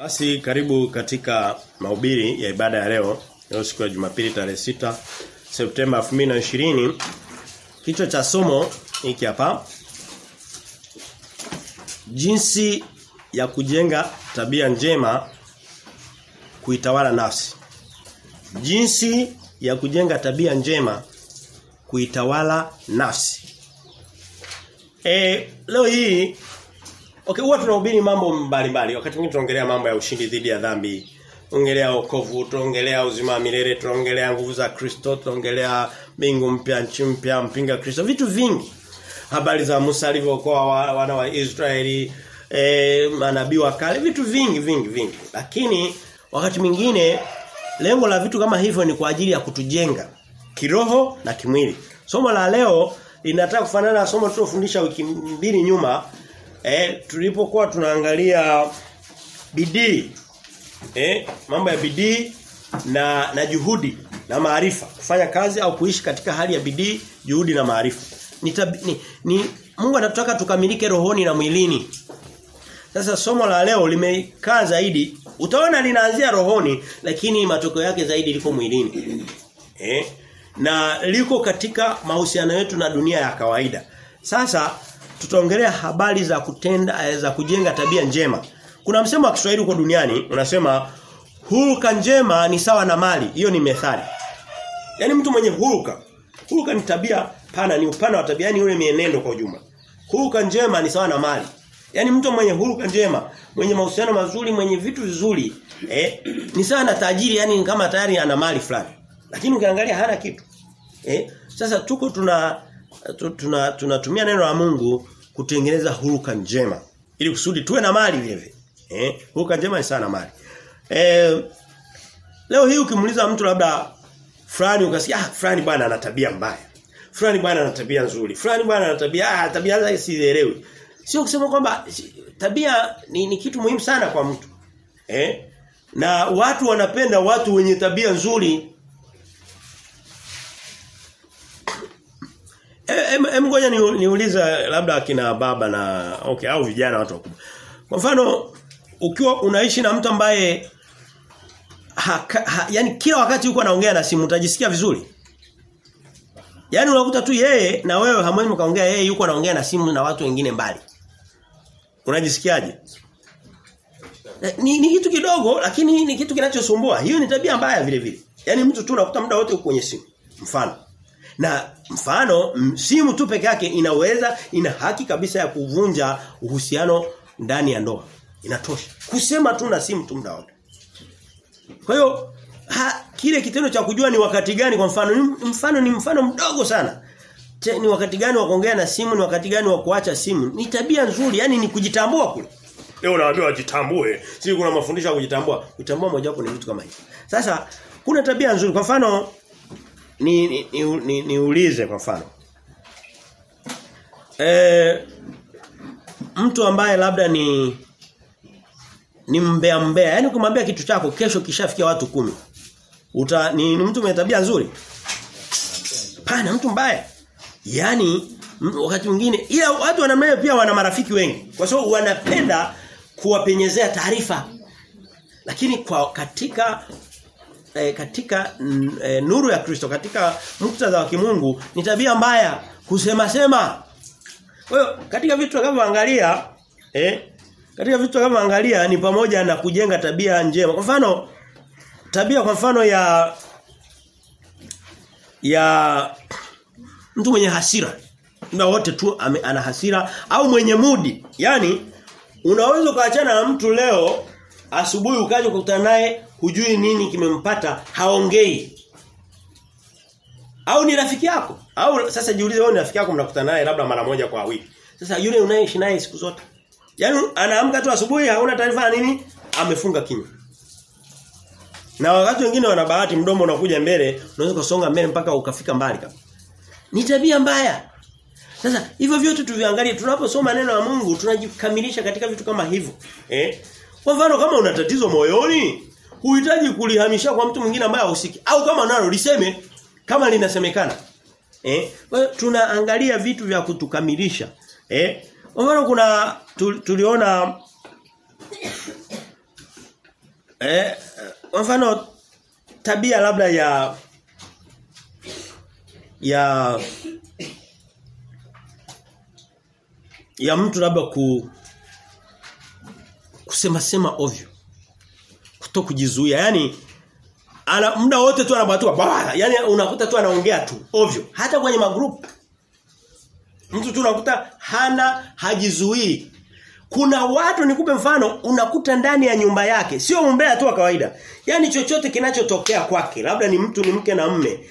Basi karibu katika mahubiri ya ibada ya leo. Leo siku ya Jumapili tarehe sita Septemba 2020. Kichwa cha somo hiki hapa. Jinsi ya kujenga tabia njema kuitawala nafsi. Jinsi ya kujenga tabia njema kuitawala nafsi. E, leo hii Okay, huwa tunahubiri mambo mbalimbali. Wakati mwingine tunaongelea mambo ya ushindi dhidi ya dhambi. Tunaongelea wokovu, tunaongelea uzima wa milele, tunaongelea nguvu za Kristo, tunaongelea mbingu mpya, nchi mpya, mpinga Kristo, vitu vingi. Habari za Musa alivyokuwa wana wa Israeli, eh manabii wa kale, vitu vingi vingi vingi. Lakini wakati mwingine lengo la vitu kama hivyo ni kwa ajili ya kutujenga kiroho na kimwili. Somo la leo linataka kufanana na somo tulilofundisha wiki mbili nyuma Eh tulipokuwa tunaangalia bidii eh mambo ya bidii na na juhudi na maarifa kufanya kazi au kuishi katika hali ya bidii juhudi na maarifa ni, ni, ni Mungu anataka tukamilike rohoni na mwilini sasa somo la leo limekaa zaidi utaona linaanzia rohoni lakini matokeo yake zaidi liko mwilini eh na liko katika mahusiano yetu na dunia ya kawaida sasa tutaongelea habari za kutenda za kujenga tabia njema. Kuna msemo wa Kiswahili huko duniani unasema huruka njema ni sawa na mali. Hiyo ni methali. Yaani mtu mwenye huruka. Huruka ni tabia pana, ni upana wa tabia, yani ule mienendo kwa ujumla. Huruka njema ni sawa na mali. Yaani mtu mwenye huruka njema, mwenye mahusiano mazuri, mwenye vitu vizuri, eh, ni sawa na tajiri, yani kama tayari ana mali fulani. Lakini ukiangalia hana kitu. Eh? Sasa tuko tuna tunatumia tuna, tuna neno la Mungu kutengeneza huruka njema ili kusudi tuwe na mali vile vile. Eh, huruka njema ni sana mali. Eh, leo hii ukimuuliza mtu labda fulani ukasikia ah fulani bwana ana tabia mbaya. Fulani bwana ana tabia nzuri. Fulani bwana ana tabia ah tabia zake sielewi. Sio kusema kwamba tabia ni, ni kitu muhimu sana kwa mtu. Eh? Na watu wanapenda watu wenye tabia nzuri Hem ngoja niulize labda akina baba na okay au vijana watu wakubwa. Kwa mfano ukiwa unaishi na mtu ambaye ha, ha, yani kila wakati yuko anaongea na simu utajisikia vizuri. Yaani unakuta tu yeye na wewe hamwezi mkaongea yeye yuko anaongea na simu na watu wengine mbali. Unajisikiaje? Ni, ni kitu kidogo lakini ni kitu kinachosumbua. Hiyo ni tabia mbaya vile vile. Yaani mtu tu unakuta muda wote uko kwenye simu. Mfano na mfano simu tu peke yake inaweza ina haki kabisa ya kuvunja uhusiano ndani ya ndoa. Inatosha. Kusema tu na simu tu muda wote. Kwa hiyo kile kitendo cha kujua ni wakati gani kwa mfano ni mfano ni mfano mdogo sana. Te, ni wakati gani wa kuongea na simu ni wakati gani wa kuacha simu ni tabia nzuri yani ni kujitambua kule. Leo unaambiwa wajitambue. Si kuna mafundisho ya kujitambua. Kujitambua moja wapo ni vitu kama hivi. Sasa kuna tabia nzuri kwa mfano ni ni, ni, ni niulize kwa mfano. E, mtu ambaye labda ni ni mbea mbea, yani kumwambia kitu chako kesho kishafikia watu kumi Uta ni, ni mtu mwenye tabia nzuri? Pana mtu mbaya. Yaani wakati mwingine ila watu wanamnaye pia wana marafiki wengi. Kwa sababu wanapenda kuwapenyezea taarifa. Lakini kwa katika e, katika e, nuru ya Kristo katika muktadha wa kimungu ni tabia mbaya kusema sema. Kwa hiyo katika vitu tunavyoangalia eh katika vitu tunavyoangalia ni pamoja na kujenga tabia njema. Kwa mfano tabia kwa mfano ya ya mtu mwenye hasira. Muda wote tu ame, ana hasira au mwenye mudi. Yaani unaweza kuachana na mtu leo asubuhi ukaja kukutana naye hujui nini kimempata haongei au ni rafiki yako au sasa jiulize wewe ni rafiki yako mnakutana naye labda mara moja kwa wiki sasa yule unayeishi naye siku zote yaani anaamka tu asubuhi hauna taarifa nini amefunga kinywa na wakati wengine wana bahati mdomo unakuja mbele unaweza kusonga mbele mpaka ukafika mbali kabisa ni tabia mbaya sasa hivyo vyote tuviangalie tunaposoma neno la Mungu tunajikamilisha katika vitu kama hivyo eh kwa mfano kama una tatizo moyoni huhitaji kulihamisha kwa mtu mwingine ambaye hahusiki au kama nalo liseme kama linasemekana eh kwa hiyo tunaangalia vitu vya kutukamilisha eh kwa mfano kuna tu, tuliona eh kwa mfano tabia labda ya ya ya mtu labda ku kusema sema ovyo kuto kujizuia yani ana muda wote tu anabatua baa yani unakuta tu anaongea tu ovyo hata kwenye magrupu mtu tu unakuta hana hajizuii kuna watu nikupe mfano unakuta ndani ya nyumba yake sio umbea tu wa kawaida yani chochote kinachotokea kwake labda ni mtu ni mke na mme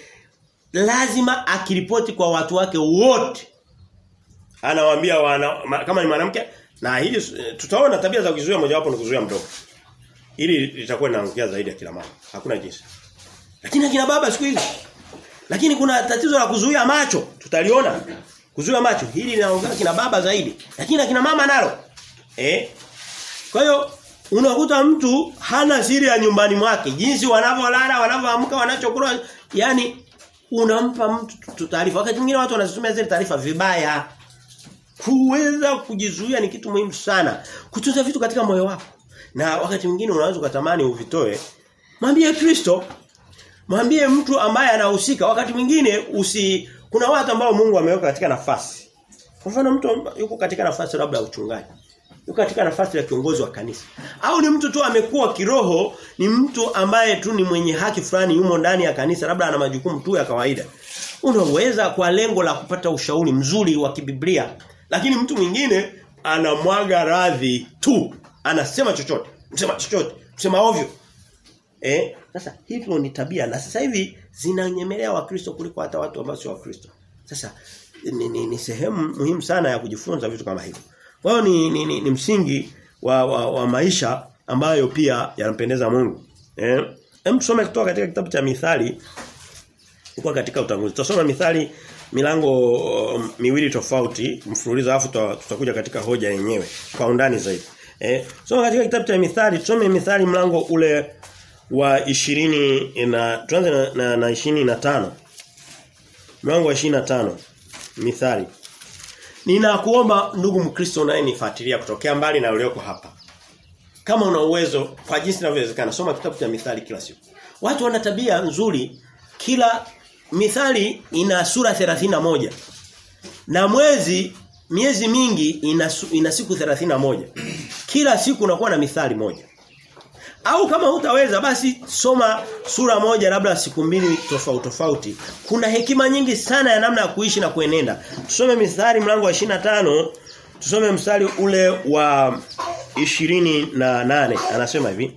lazima akiripoti kwa watu wake wote anawaambia wana, ma, kama ni mwanamke na hili tutaona tabia za kuzuia mojawapo ni kuzuia mdomo Hili litakuwa linaangukia zaidi ya kila mama. Hakuna jinsi. Lakini akina baba siku hizi. Lakini kuna tatizo la kuzuia macho. Tutaliona. Kuzuia macho. Hili linaangukia kina baba zaidi. Lakini akina mama nalo. Eh? Kwa hiyo unakuta mtu hana siri ya nyumbani mwake. Jinsi wanavyolala, wanavyoamka, wanachokula, yani unampa mtu taarifa. Wakati mwingine watu wanazitumia zile taarifa vibaya. Kuweza kujizuia ni kitu muhimu sana. Kutunza vitu katika moyo wako. Na wakati mwingine unaweza ukatamani uvitoe. Mwambie Kristo. Mwambie mtu ambaye anahusika. Wakati mwingine usi kuna watu ambao Mungu ameweka katika nafasi. Kwa mfano mtu yuko katika nafasi labda ya uchungaji. Yuko katika nafasi ya kiongozi wa kanisa. Au ni mtu tu amekuwa kiroho, ni mtu ambaye tu ni mwenye haki fulani yumo ndani ya kanisa, labda ana majukumu tu ya kawaida. Unaweza kwa lengo la kupata ushauri mzuri wa kibiblia. Lakini mtu mwingine anamwaga radhi tu anasema chochote, msema chochote, msema ovyo. Eh? Sasa hivyo ni tabia na sasa hivi zinanyemelea wakristo kuliko hata watu ambao sio wakristo. Sasa ni, ni, ni sehemu muhimu sana ya kujifunza vitu kama hivyo. Kwa hiyo ni, ni, ni, ni msingi wa, wa, wa maisha ambayo pia yanampendeza Mungu. Eh? Hem tusome kutoka katika kitabu cha Mithali kwa katika utangulizi. Tutasoma Mithali milango um, miwili tofauti mfululizo alafu tutakuja katika hoja yenyewe kwa undani zaidi. Eh, soma katika kitabu cha Mithali, tusome Mithali mlango ule wa 20 na tuanze na, na, na 25. Mlango wa 25. Mithali. Ninakuomba ndugu Mkristo unayenifuatilia kutokea mbali na ulioko hapa. Kama una uwezo kwa jinsi inavyowezekana soma kitabu cha Mithali kila siku. Watu wana tabia nzuri kila Mithali ina sura 31. Na mwezi miezi mingi ina, ina siku 31. Kila siku unakuwa na mithali moja. Au kama hutaweza basi soma sura moja labda siku mbili tofauti tofauti. Kuna hekima nyingi sana ya namna ya kuishi na kuenenda. Tusome mithali mlango wa 25, tusome mstari ule wa 28 anasema hivi.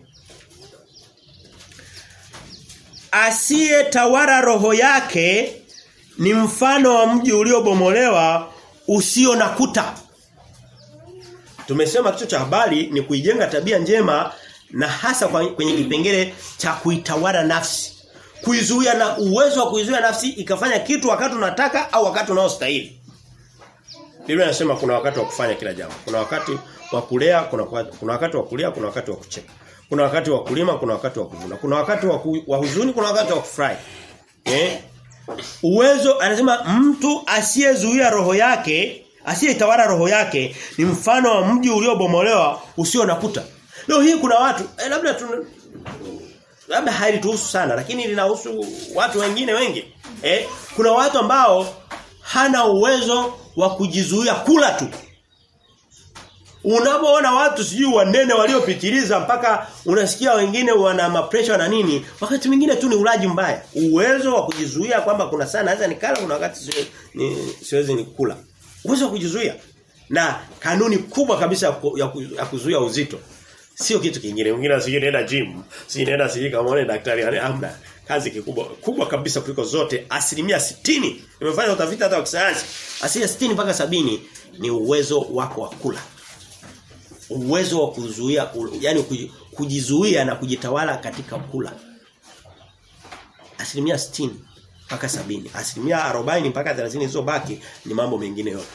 Asiye tawara roho yake ni mfano wa mji uliobomolewa usio na kuta. Tumesema kichwa cha habari ni kuijenga tabia njema na hasa kwenye kipengele cha kuitawala nafsi. Kuizuia na uwezo wa kuizuia nafsi ikafanya kitu wakati unataka au wakati unaostahili. Biblia inasema kuna wakati wa kufanya kila jambo. Kuna wakati wa kulea, kuna kuna wakati wa kulia, kuna wakati wa kucheka. Kuna wakati wa kulima, kuna wakati wa kuvuna. Kuna wakati wa, ku, wa huzuni, kuna wakati wa kufurahi. Eh? Uwezo anasema mtu asiyezuia roho yake, asiyetawala roho yake ni mfano wa mji uliobomolewa usio na kuta. Leo hii kuna watu eh, labda tu labda halituhusu sana lakini linahusu watu wengine wengi. Eh, kuna watu ambao hana uwezo wa kujizuia kula tu. Unapoona watu sijui wanene waliopitiliza mpaka unasikia wengine wana mapresha na nini, wakati mwingine tu ni ulaji mbaya. Uwezo wa kujizuia kwamba kuna saa naweza nikala kuna wakati siwezi ni, siwezi nikula. Uwezo wa kujizuia. Na kanuni kubwa kabisa ya, ku, ya kuzuia uzito sio kitu kingine. Mwingine asije nenda gym, si nenda sije kama daktari amna. Kazi kikubwa kubwa kabisa kuliko zote asilimia sitini Nimefanya utafiti hata wa kisayansi. Asilimia sitini mpaka sabini ni uwezo wako wa kula uwezo wa kuzuia yani kujizuia na kujitawala katika kula asilimia 60 mpaka sabini asilimia 40 mpaka 30 zilizobaki ni mambo mengine yote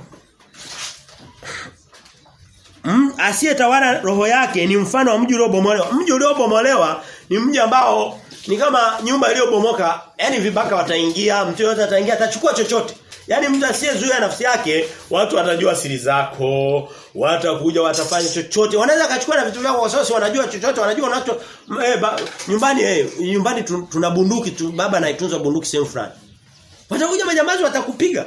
mm, asiyetawala roho yake ni mfano wa mji uliobomolewa mji uliobomolewa ni mji ambao ni kama nyumba iliyobomoka yani vibaka wataingia mtu yote ataingia atachukua chochote Yaani mtu asiyezuia nafsi yake, watu watajua siri zako, watakuja watafanya chochote. Wanaweza kachukua na vitu vyako kwa sababu wanajua chochote, wanajua unacho eh, ba, nyumbani eh, nyumbani tuna bunduki tu, baba anaitunza bunduki sehemu fulani. Watakuja majambazi watakupiga.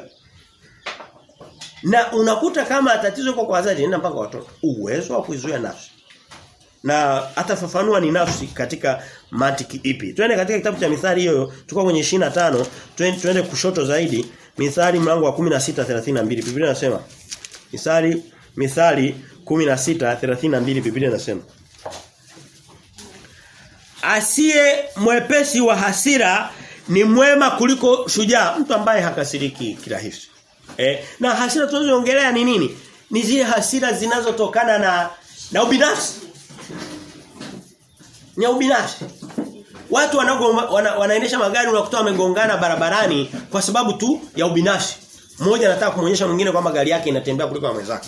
Na unakuta kama tatizo liko kwa wazazi nenda mpaka watoto. Uwezo wa kuizuia nafsi. Na atafafanua ni nafsi katika mantiki ipi. Twende katika kitabu cha Mithali hiyo, tuko kwenye 25, twende kushoto zaidi, Mithali mlango wa 16:32. Biblia inasema Mithali Mithali 16:32 Biblia inasema Asiye mwepesi wa hasira ni mwema kuliko shujaa, mtu ambaye hakasiriki kirahisi. Eh, na hasira tunazoongelea ni nini? Ni zile hasira zinazotokana na na ubinafsi. Ni ubinafsi. Watu wanago, wana, wanaendesha magari unakuta wamegongana barabarani kwa sababu tu ya ubinafsi. Mmoja anataka kumuonyesha mwingine kwamba gari yake inatembea kuliko ya mwenzake.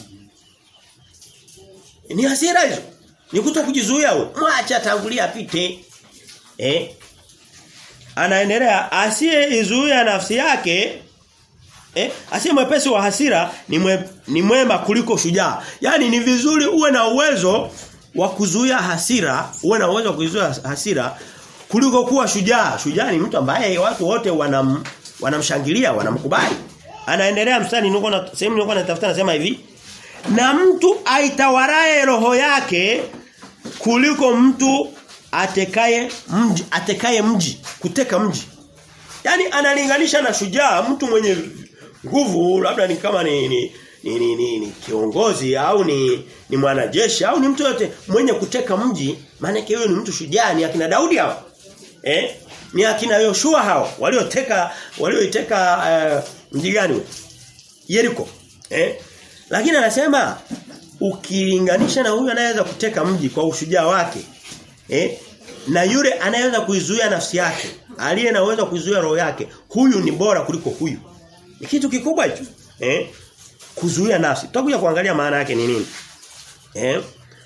Ni hasira hizo. Ni kuto kujizuia wewe. Mwacha tangulia apite. Eh? Anaendelea asiyeizuia nafsi yake Eh, asiye mwepesi wa hasira ni mwe, ni mwema kuliko shujaa. Yaani ni vizuri uwe na uwezo wa kuzuia hasira, uwe na uwezo wa kuzuia hasira kuliko kuwa shujaa. Shujaa ni mtu ambaye watu wote wanam, wanamshangilia, wanamkubali. Anaendelea mstari niko na sehemu nilikuwa natafuta nasema hivi. Na mtu aitawarae roho yake kuliko mtu atekaye mji, atekaye mji, kuteka mji. Yaani analinganisha na shujaa mtu mwenye nguvu labda ni kama ni ni, ni, ni, ni, ni kiongozi au ni ni mwanajeshi au ni mtu yote mwenye kuteka mji maana yake huyo ni mtu shujaa ni akina Daudi hao eh ni akina Yoshua hao walioteka walioiteka uh, mji gani Yeriko eh lakini anasema ukilinganisha na huyu anayeweza kuteka mji kwa ushujaa wake eh na yule anayeweza kuizuia nafsi yake aliye na uwezo kuizuia roho yake huyu ni bora kuliko huyu ni kitu kikubwa hicho. Eh? Kuzuia nafsi. Tutakuja kuangalia maana yake ni nini. Eh?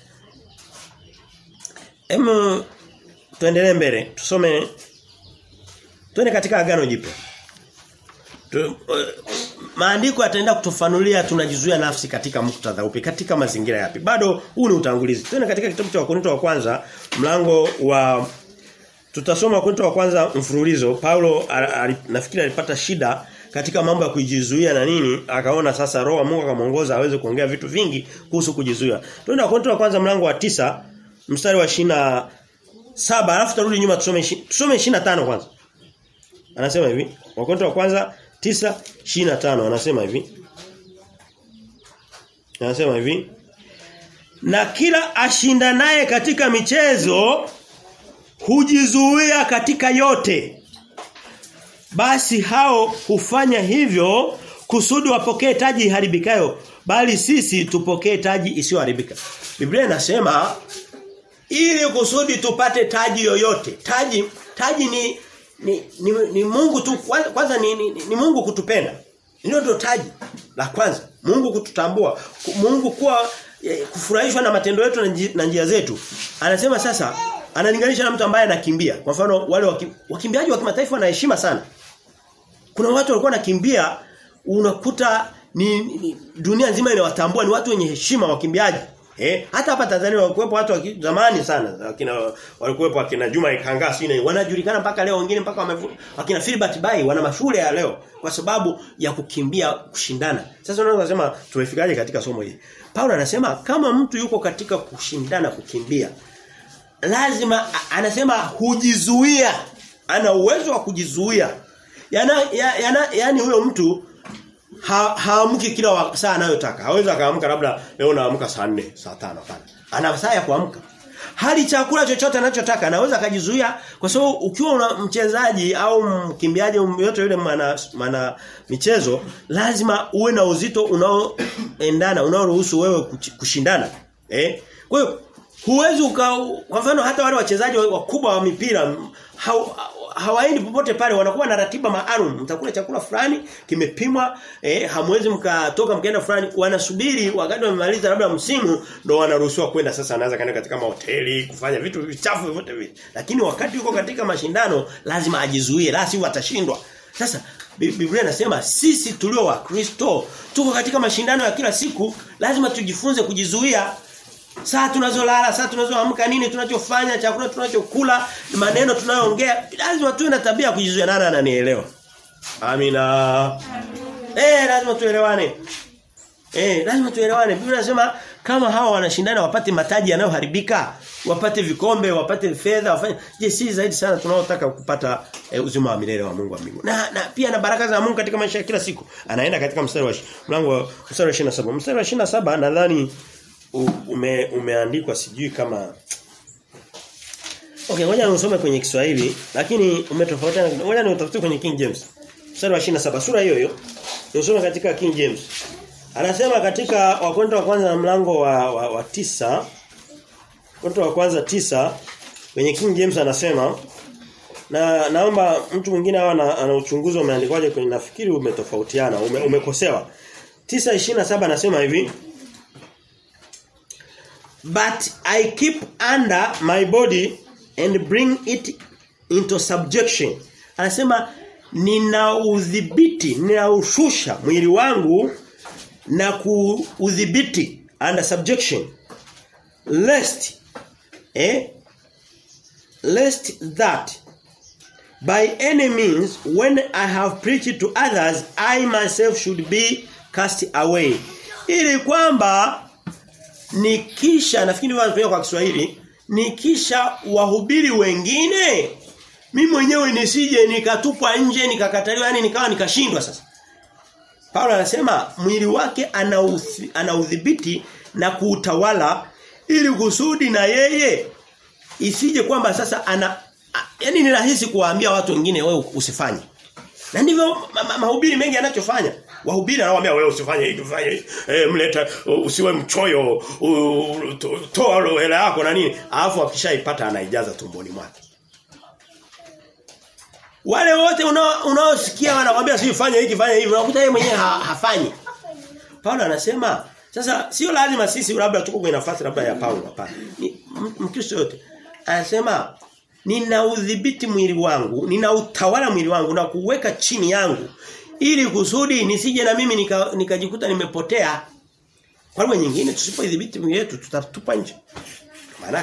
Em tuendelee mbele. Tusome Twende katika agano jipya. Tu, uh, maandiko yataenda kutufanulia tunajizuia nafsi katika muktadha upi katika mazingira yapi. Bado huu ni utangulizi. Twende katika kitabu cha Wakorintho wa kwanza mlango wa tutasoma Wakorintho wa kwanza mfululizo. Paulo nafikiri alipata shida katika mambo ya kujizuia na nini akaona sasa roho Mungu akamuongoza aweze kuongea vitu vingi kuhusu kujizuia. Twende Wakorintho wa kwanza mlango wa tisa mstari wa shina saba alafu tarudi nyuma tusome tusome 25 kwanza. Anasema hivi Wakorintho wa kwanza tisa shina tano anasema hivi Anasema hivi Na kila ashindanaye katika michezo hujizuia katika yote basi hao hufanya hivyo kusudi wapokee taji haribikayo bali sisi tupokee taji isiyoharibika. Biblia inasema ili kusudi tupate taji yoyote. Taji taji ni ni, ni, ni Mungu tu kwanza ni, ni, ni Mungu kutupenda. Hilo ndio taji la kwanza. Mungu kututambua, Mungu kuwa eh, kufurahishwa na matendo yetu na njia zetu. Anasema sasa analinganisha na mtu ambaye anakimbia. Kwa mfano wale waki, wakimbiaji wa kimataifa wana heshima sana. Kuna watu walikuwa nakimbia unakuta ni, ni dunia nzima inawatambua ni watu wenye heshima wakimbiaji. Eh, hata hapa Tanzania walikuwepo watu wa zamani sana. Akina walikuwepo akina Juma Ikanga sina wanajulikana mpaka leo wengine mpaka wamevu akina Philbert Bai wana mashule ya leo kwa sababu ya kukimbia kushindana. Sasa unaweza kusema tumefikaje katika somo hili? Paulo anasema kama mtu yuko katika kushindana kukimbia lazima anasema hujizuia ana uwezo wa kujizuia yana yana yani huyo mtu ha, haamki kila saa anayotaka hawezi akaamka labda leo naamka saa 4 saa 5 hapana ana saa ya kuamka hali chakula chochote anachotaka anaweza akajizuia kwa sababu ukiwa una mchezaji au mkimbiaji yote yule maana maana michezo lazima uwe na uzito unaoendana unaoruhusu wewe kushindana eh kwa hiyo huwezi kwa mfano hata wale wachezaji wakubwa wa mipira hawaendi popote pale wanakuwa na ratiba maalum mtakula chakula fulani kimepimwa eh, hamwezi mkatoka mkaenda fulani wanasubiri wakati wamemaliza labda msimu ndo wanaruhusiwa kwenda sasa anaanza kaenda katika mahoteli kufanya vitu vichafu vyote vile lakini wakati yuko katika mashindano lazima ajizuie la sivyo atashindwa sasa Biblia inasema sisi tulio wa Kristo tuko katika mashindano ya kila siku, lazima tujifunze kujizuia. Saa tunazolala, saa tunazoamka nini tunachofanya, chakula tunachokula, maneno tunayoongea, lazima tuwe na tabia ya kujizuia. Nani ananielewa? Amina. Eh, lazima tuelewane. Eh, lazima tuelewane. Biblia inasema kama hawa wanashindana wapate mataji yanayoharibika, wapate vikombe, wapate fedha, wafanye. Je, si zaidi sana tunaotaka kupata e, uzima wa milele wa Mungu wa mbingu. Na, na pia na baraka za Mungu katika maisha ya kila siku. Anaenda katika mstari wa mlango mstari wa 27. Mstari wa 27 nadhani ume, umeandikwa sijui kama Okay, ngoja nisome kwenye Kiswahili lakini umetofautiana. Ngoja niutafute kwenye King James. Mstari wa 27 sura hiyo hiyo. Nisome katika King James. Anasema katika Wakorintho wa kwanza na mlango wa, wa, wa tisa Wakorintho wa kwanza tisa kwenye King James anasema na naomba mtu mwingine awe ana, ana uchunguzi umeandikwaje kwenye nafikiri umetofautiana ume, umekosewa 9:27 anasema hivi But I keep under my body and bring it into subjection. Anasema nina udhibiti, ninaushusha mwili wangu na kuudhibiti under subjection lest eh lest that by any means when I have preached to others I myself should be cast away ili kwamba nikisha nafikiri wanatumia kwa Kiswahili nikisha wahubiri wengine mimi mwenyewe nisije nikatupwa nje nikakataliwa yani nikawa nikashindwa sasa Paulo anasema mwili wake ana udhibiti na kuutawala ili kusudi na yeye isije kwamba sasa ana yani ni rahisi kuwaambia watu wengine wewe usifanye. Na ndivyo mahubiri mengi yanachofanya. Wahubiri anawaambia wewe usifanye hivi ufanye hivi. Eh mleta usiwe mchoyo, toa hela yako na nini. Alafu akishaipata anaijaza tumboni mwake. Wale wote unaosikia wanakuambia si fanya hiki fanya hivi unakuta yeye mwenyewe ha, hafanyi. Paulo anasema sasa sio lazima sisi labda tuko kwenye nafasi labda ya Paulo hapana. Mkristo yote anasema nina udhibiti mwili wangu, nina utawala mwili wangu na kuweka chini yangu ili kusudi nisije na mimi nikajikuta nika nimepotea. Kwa lugha nyingine tusipoidhibiti mwili wetu tutatupa nje. Maana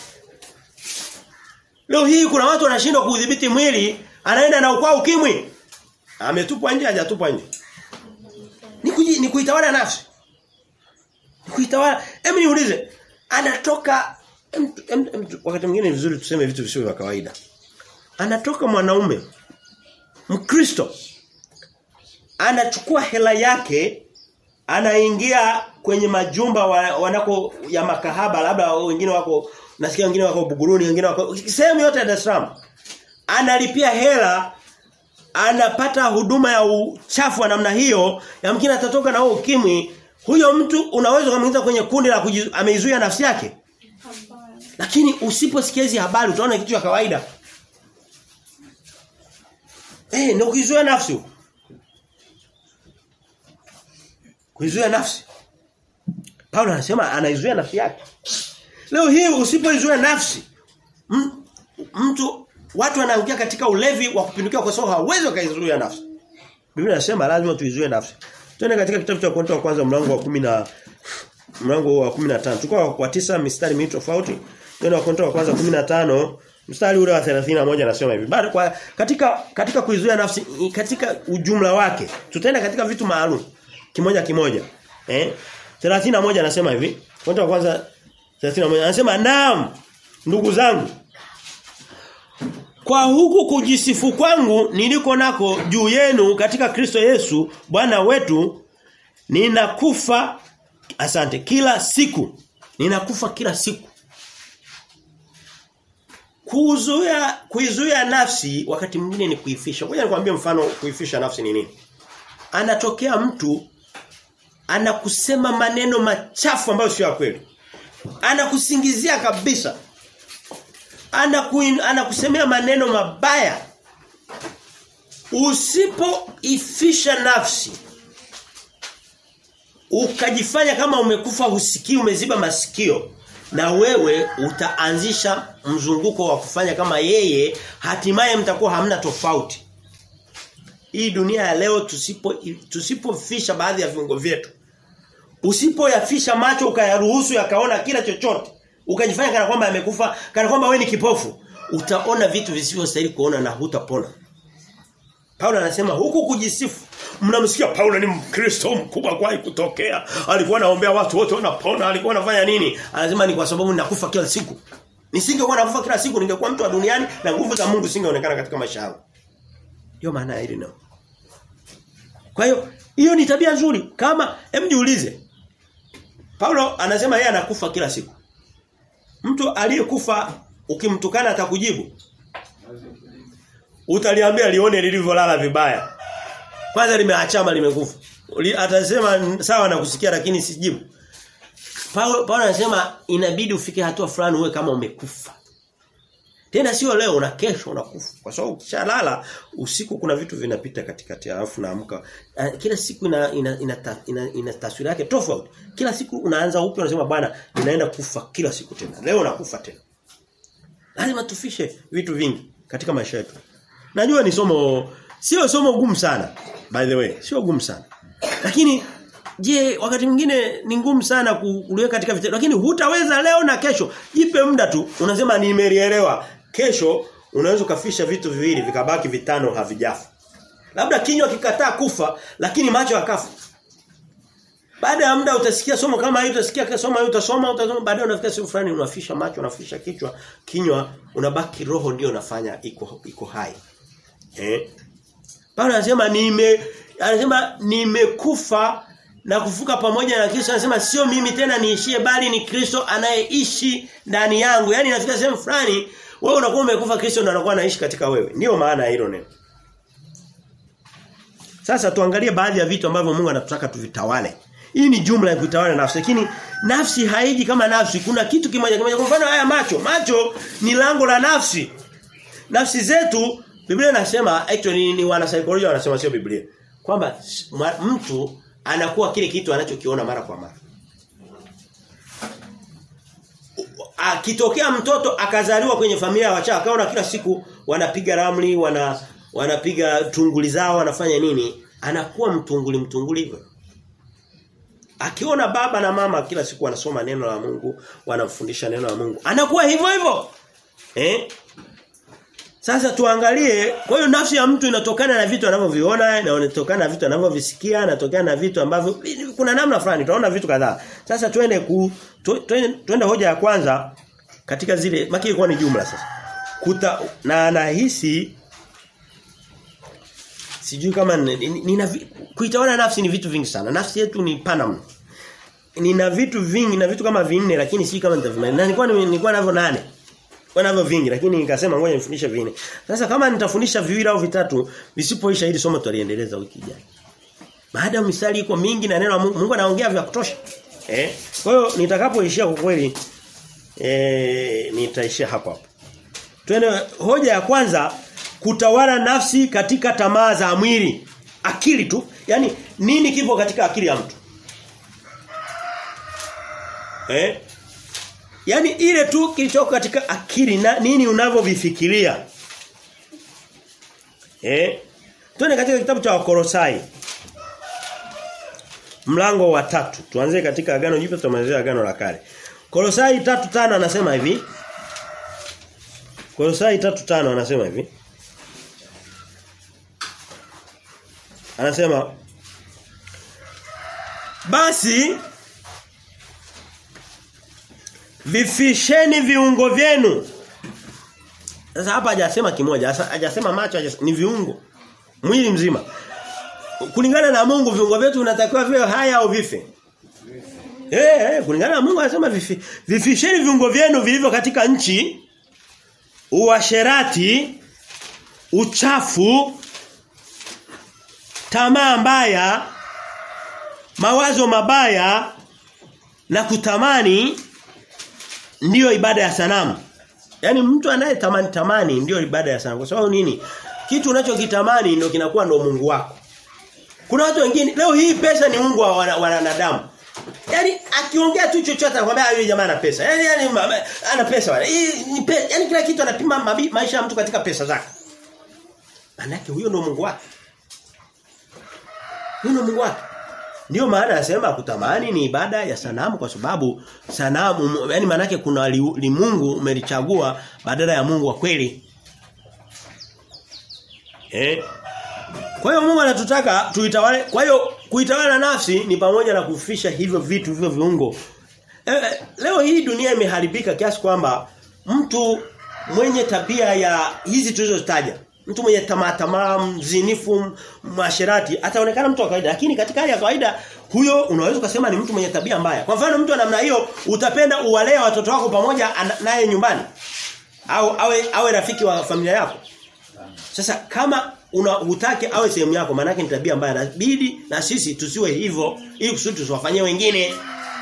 Leo hii kuna watu wanashindwa kuudhibiti mwili, anaenda na ukwa ukimwi. Ametupwa nje hajatupwa nje. Ni kuji, ni kuitawala nafsi. Ni kuitawala. Hebu niulize, anatoka em, em, em, wakati mwingine ni vizuri tuseme vitu visivyo vya kawaida. Anatoka mwanaume Mkristo anachukua hela yake anaingia kwenye majumba wa, wanako ya makahaba labda wengine wako nasikia wengine wako Buguruni wengine wako sehemu yote ya Dar es Salaam analipia hela anapata huduma ya uchafu wa namna hiyo yamkini atatoka na huo ukimwi huyo mtu unaweza kumuingiza kwenye kundi la ameizuia nafsi yake lakini usiposikia hizi habari utaona kitu cha kawaida eh hey, ndio kuizuia nafsi kuizuia nafsi Paulo anasema anaizuia nafsi yake leo hii usipoizuia nafsi mtu watu wanaangukia katika ulevi wa kupindukia kwa sababu hawezi wakaizuia nafsi Biblia inasema lazima tuizuie nafsi Twende katika kitabu cha Korinto wa kwanza mlango wa 10 na mlango wa 15. Tukao kwa tisa mistari miwili tofauti. Twende wa Korinto wa kwanza 15 mstari ule wa 31 anasema hivi. Bado kwa katika katika kuizuia nafsi katika ujumla wake. Tutaenda katika vitu maalum kimoja kimoja. Eh? 31 anasema hivi. Korinto wa kwanza 31 anasema naam ndugu zangu kwa huku kujisifu kwangu niliko nako juu yenu katika Kristo Yesu Bwana wetu ninakufa asante kila siku ninakufa kila siku kuzuia kuizuia nafsi wakati mwingine ni kuifisha ngoja nikwambie mfano kuifisha nafsi ni nini anatokea mtu anakusema maneno machafu ambayo sio ya kweli anakusingizia kabisa anaku, anakusemea maneno mabaya usipoifisha nafsi ukajifanya kama umekufa husikii umeziba masikio na wewe utaanzisha mzunguko wa kufanya kama yeye hatimaye mtakuwa hamna tofauti hii dunia ya leo tusipo tusipofisha baadhi ya viungo vyetu usipoyafisha macho ukayaruhusu yakaona kila chochote ukajifanya kana kwamba yamekufa kana kwamba wewe ni kipofu utaona vitu visivyostahili kuona na hutapona Paulo anasema huku kujisifu mnamsikia Paulo ni Mkristo mkubwa kwa kutokea alikuwa anaombea watu wote wanapona alikuwa anafanya nini anasema ni kwa sababu ninakufa kila siku nisingekuwa nakufa kila siku ningekuwa mtu wa duniani na nguvu za Mungu singeonekana katika maisha yangu ndio maana ya hili neno kwa hiyo hiyo ni tabia nzuri kama hem jiulize Paulo anasema yeye anakufa kila siku mtu aliyekufa ukimtukana atakujibu utaliambia lione lilivyolala vibaya kwanza limeachama limekufa atasema sawa na kusikia lakini sijibu Paulo Paulo anasema inabidi ufike hatua fulani uwe kama umekufa tena sio leo una kesho unakufa kwa sababu ukishalala usiku kuna vitu vinapita katikati alafu naamka kila siku ina ina, ina, ina, ina taswira yake tofauti kila siku unaanza upya unasema bwana ninaenda kufa kila siku tena leo nakufa tena lazima tufishe vitu vingi katika maisha yetu najua ni somo sio somo gumu sana by the way sio gumu sana lakini je wakati mwingine ni ngumu sana kuliweka katika vitendo lakini hutaweza leo na kesho jipe muda tu unasema nimelielewa kesho unaweza kufisha vitu viwili vikabaki vitano havijafa labda kinywa kikataa kufa lakini macho yakafa baada ya muda utasikia somo kama hili utasikia somo hili utasoma utasoma baadaye unafika siku fulani unafisha macho unafisha kichwa kinywa unabaki roho ndio unafanya iko iko hai eh Paulo anasema nime anasema nimekufa na kufuka pamoja na Kristo anasema sio mimi tena niishie bali ni Kristo anayeishi ndani yangu. Yaani inafika sehemu fulani wewe unakuwa umekufa Kristo ndo anakuwa anaishi katika wewe. Ndio maana ya hilo neno. Sasa tuangalie baadhi ya vitu ambavyo Mungu anatutaka tuvitawale. Hii ni jumla ya kutawala nafsi lakini nafsi haiji kama nafsi. Kuna kitu kimoja kimoja kwa mfano haya macho. Macho ni lango la nafsi. Nafsi zetu Biblia inasema actually ni, ni wana psychology wanasema sio Biblia. Kwamba mtu anakuwa kile kitu anachokiona mara kwa mara. Akitokea mtoto akazaliwa kwenye familia ya wachawi akaona kila siku wanapiga ramli, wana wanapiga tunguli zao, wanafanya nini? Anakuwa mtunguli mtunguli hivyo. Akiona baba na mama kila siku wanasoma neno la Mungu, wanamfundisha neno la Mungu, anakuwa hivyo hivyo. Eh? Sasa tuangalie, kwa hiyo nafsi ya mtu inatokana na vitu anavyoviona, na inatokana na vitu anavyovisikia, inatokana na vitu ambavyo kuna namna fulani tunaona vitu kadhaa. Sasa twende ku twende twende hoja ya kwanza katika zile maki ilikuwa ni jumla sasa. Kuta na nahisi sijui kama nina kuitawala nafsi ni vitu vingi sana. Nafsi yetu ni pana mno. Nina vitu vingi na vitu kama vinne lakini si kama nitavimaliza. Na nilikuwa nilikuwa navyo nane wanavyo vingi lakini nikasema ngoja nifundishe vinne. Sasa kama nitafundisha viwili au vitatu visipoisha hili somo tutaliendeleza wiki ijayo. Baada ya mistari iko mingi na neno la Mungu, Mungu anaongea vya kutosha. Eh? Kwa hiyo nitakapoishia kwa kweli eh nitaishia hapo hapo. Twende hoja ya kwanza kutawala nafsi katika tamaa za mwili. Akili tu. Yaani nini kipo katika akili ya mtu? Eh? Yaani ile tu kilichoko katika akili na nini unavyovifikiria. Eh? Tuende katika kitabu cha Wakolosai. Mlango wa tatu. Tuanze katika agano jipya tutamalizia agano la kale. Kolosai 3:5 anasema hivi. Kolosai 3:5 anasema hivi. Anasema basi vifisheni viungo vyenu. Sasa hapa hajasema kimoja, hajasema macho, hajasema, ni viungo. Mwili mzima. Kulingana na Mungu viungo vyetu vinatakiwa viwe haya au vife. Eh, eh kulingana na Mungu anasema vifi, vifisheni viungo vyenu vilivyo katika nchi uasherati, uchafu, tamaa mbaya, mawazo mabaya na kutamani ndiyo ibada ya sanamu. Yaani mtu anayetamani tamani ndiyo ibada ya sanamu. Kwa sababu nini? Kitu unachokitamani ndio kinakuwa ndio Mungu wako. Kuna watu wengine leo hii pesa ni Mungu wa wanadamu. Yaani akiongea tu chochote anakuambia huyu jamaa ana pesa. Yaani yani ana pesa wala. Ni pesa. Yaani kila kitu anapima maisha ya mtu katika pesa zake. Manake huyo ndio Mungu wake. Huyo ndio Mungu wake. Ndio maana anasema kutamani ni ibada ya sanamu kwa sababu sanamu yani maana kuna li, li Mungu umelichagua badala ya Mungu wa kweli. Eh? Kwa hiyo Mungu anatutaka tuitawale. Kwa hiyo kuitawala nafsi ni pamoja na kufisha hivyo vitu hivyo viungo. Eh, leo hii dunia imeharibika kiasi kwamba mtu mwenye tabia ya hizi tulizozitaja mtu mwenye tamaa tamaa mzinifu masherati ataonekana mtu wa kawaida lakini katika hali ya kawaida huyo unaweza kusema ni mtu mwenye tabia mbaya kwa mfano mtu wa namna hiyo utapenda uwalee watoto wako pamoja naye nyumbani au awe awe rafiki wa familia yako sasa kama una hutaki awe sehemu yako maana ni tabia mbaya inabidi na sisi tusiwe hivyo ili kusudi tusiwafanyie wengine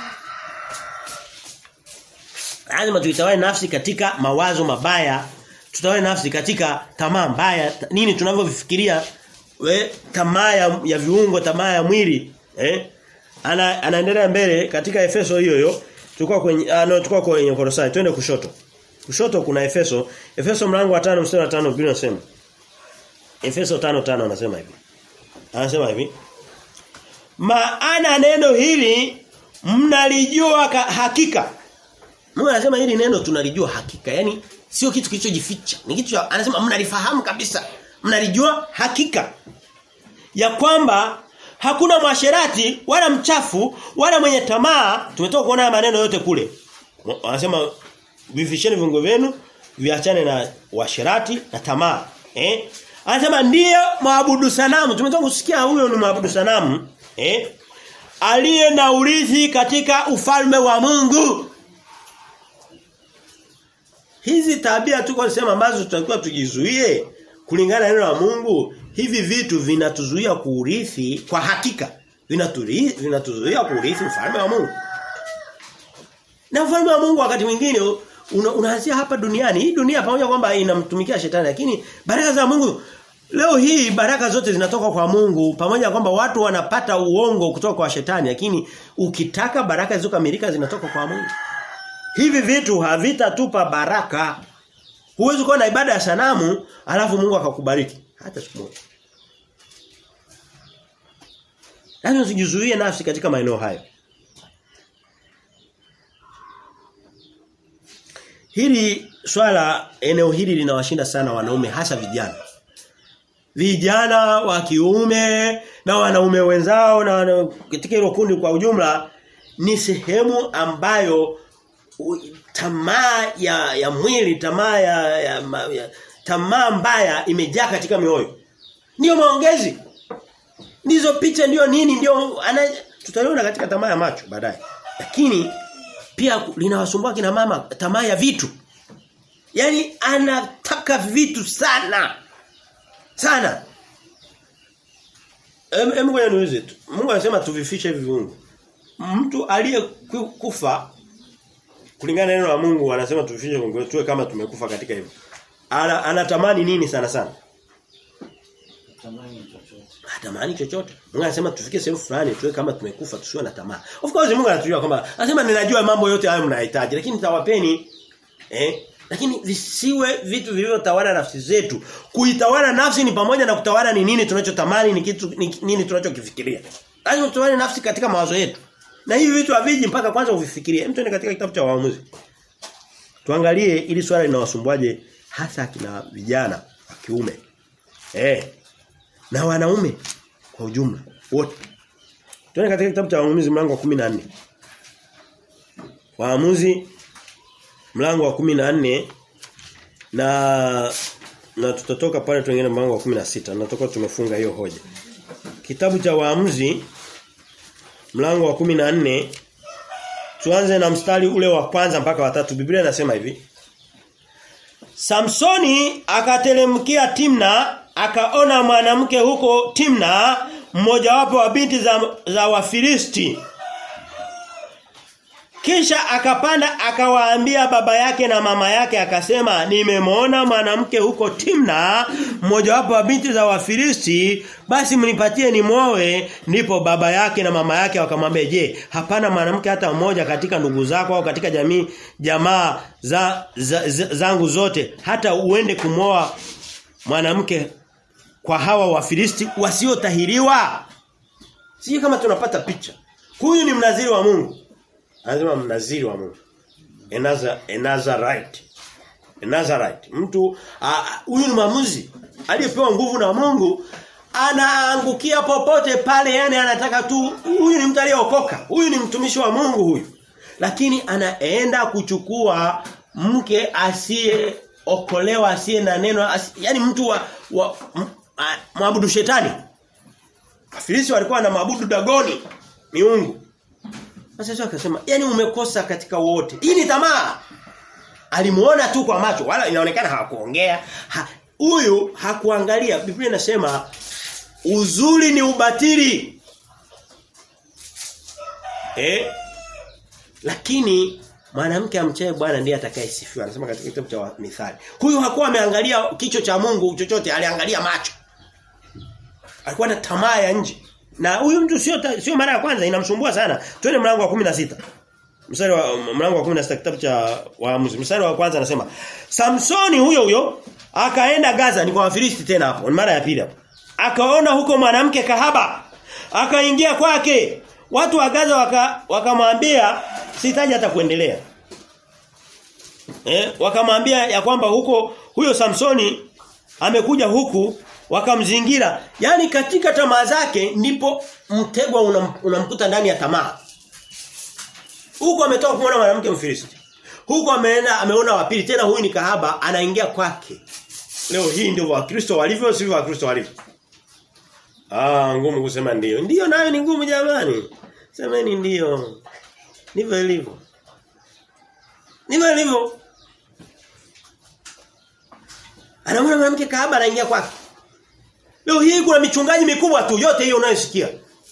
lazima tuitawale nafsi katika mawazo mabaya tutawale nafsi katika tamaa mbaya nini tunavyofikiria we tamaa ya, ya viungo tamaa ya mwili eh ana anaendelea mbele katika Efeso hiyo hiyo tulikuwa kwenye ah, no, tulikuwa kwenye Kolosai twende kushoto kushoto kuna Efeso Efeso mlango wa 5 mstari wa 5 Biblia inasema Efeso 5:5 anasema hivi anasema hivi maana neno hili mnalijua hakika Mungu anasema hili neno tunalijua hakika yani sio kitu kilichojificha ni kitu cha, anasema mnalifahamu kabisa mnalijua hakika ya kwamba hakuna mwasherati wala mchafu wala mwenye tamaa tumetoka kuona maneno yote kule anasema vifisheni viungo vyenu viachane na washerati na tamaa eh anasema ndiye maabudu sanamu tumetoka kusikia huyo ni maabudu sanamu eh aliye na urithi katika ufalme wa Mungu Hizi tabia tuko nasema ambazo tutakiwa tujizuie kulingana na neno la Mungu, hivi vitu vinatuzuia kuurithi kwa hakika. Vinatuzuia vinatuzuia kuurithi ufalme wa Mungu. Na ufalme wa Mungu wakati mwingine una, unaanzia hapa duniani. Hii dunia pamoja kwamba inamtumikia shetani lakini baraka za Mungu leo hii baraka zote zinatoka kwa Mungu pamoja kwamba watu wanapata uongo kutoka kwa shetani lakini ukitaka baraka zilizokamilika zinatoka kwa Mungu. Hivi vitu havitatupa baraka. Huwezi kuwa na ibada ya sanamu alafu Mungu akakubariki hata siku moja. Lazima usijizuie nafsi katika maeneo hayo. Hili swala eneo hili linawashinda sana wanaume hasa vijana. Vijana wa kiume na wanaume wenzao na wana, katika hilo kundi kwa ujumla ni sehemu ambayo tamaa ya ya mwili tamaa ya, ya, ya tamaa mbaya imejaa katika mioyo ndio maongezi ndizo picha ndio nini ndio tutaliona katika tamaa ya macho baadaye lakini pia linawasumbua kina mama tamaa ya vitu yani anataka vitu sana sana em em ngoja niulize tu Mungu anasema tuvifishe hivi viungo mtu aliyekufa kulingana na neno la Mungu anasema tufishe Mungu tuwe kama tumekufa katika hivyo. Ana, anatamani nini sana sana? Tamani chochote. Hatamani chochote. Mungu anasema tufike sehemu fulani tuwe kama tumekufa tusiwe na tamaa. Of course Mungu anatujua kwamba anasema ninajua mambo yote hayo mnahitaji lakini nitawapeni eh lakini visiwe vitu vilivyotawala nafsi zetu. Kuitawala nafsi ni pamoja na kutawala ni nini tunachotamani ni kitu ni, nini tunachokifikiria. Lazima tutawale nafsi katika mawazo yetu. Na hivi vitu haviji mpaka kwanza uvifikirie. Mtu ni katika kitabu cha waamuzi. Tuangalie ili swala linawasumbuaje hasa kina vijana wa kiume. Eh. Na wanaume kwa ujumla wote. Tuone katika kitabu cha waamuzi mlango wa 14. Waamuzi mlango wa 14 na na tutatoka pale tuingine mlango wa 16. Natoka tumefunga hiyo hoja. Kitabu cha waamuzi mlango wa 14 tuanze na mstari ule wa kwanza mpaka wa tatu Biblia inasema hivi Samsoni akatelemkia Timna akaona mwanamke huko Timna mmojawapo wa binti za, za Wafilisti kisha akapanda akawaambia baba yake na mama yake akasema nimemwona mwanamke huko Timna mmojawapo wa binti za Wafilisti basi mnipatie ni mwoe ndipo baba yake na mama yake wakamwambia je hapana mwanamke hata mmoja katika ndugu zako au katika jamii jamaa za, za, za zangu zote hata uende kumwoa mwanamke kwa hawa Wafilisti wasiotahiriwa Sije kama tunapata picha. Huyu ni mnaziri wa Mungu. Anasema mnaziri wa Mungu. Enaza Enazarite. Enazarite. Mtu huyu ni maamuzi aliyepewa nguvu na Mungu anaangukia popote pale yani anataka tu huyu ni mtu aliyeokoka. Huyu ni mtumishi wa Mungu huyu. Lakini anaenda kuchukua mke asiye okolewa asiye na neno asi, yani mtu wa, wa maabudu shetani. Wafilisi walikuwa na maabudu dagoni miungu. Sasa sasa akasema yani umekosa katika wote. Hii ni tamaa. Alimuona tu kwa macho wala inaonekana hakuongea. Huyu ha, hakuangalia. Biblia inasema uzuri ni ubatili. Eh? Lakini mwanamke amchaye Bwana ndiye atakayesifiwa. Anasema katika kitabu cha Mithali. Huyu hakuwa ameangalia kicho cha Mungu chochote, aliangalia macho. Alikuwa na tamaa ya nje. Na huyu mtu sio sio mara ya kwanza inamsumbua sana. Twende mlango wa 16. Mstari wa mlango wa 16 kitabu cha Waamuzi. Mstari wa kwanza anasema Samsoni huyo huyo akaenda Gaza ni kwa Wafilisti tena hapo. Ni mara ya pili hapo. Akaona huko mwanamke kahaba. Akaingia kwake. Watu wa Gaza wakamwambia waka sitaji hata kuendelea. Eh, wakamwambia ya kwamba huko huyo Samsoni amekuja huku wakamzingira. Yaani katika tamaa zake ndipo mtegwa unamkuta una ndani ya tamaa. Huko ametoka kumwona mwanamke Mfilisti. Huko ameenda ameona wa pili tena huyu ni kahaba anaingia kwake. Leo hii ndio Wakristo walivyo sivyo Wakristo walivyo. Ah, ngumu kusema ndio. Ndio nayo ni ngumu jamani. Semeni ndio. Ndivyo ilivyo. Ndivyo ilivyo. Anamwona mwanamke kahaba anaingia kwake. Leo hii kuna michungaji mikubwa tu yote hiyo unayosikia.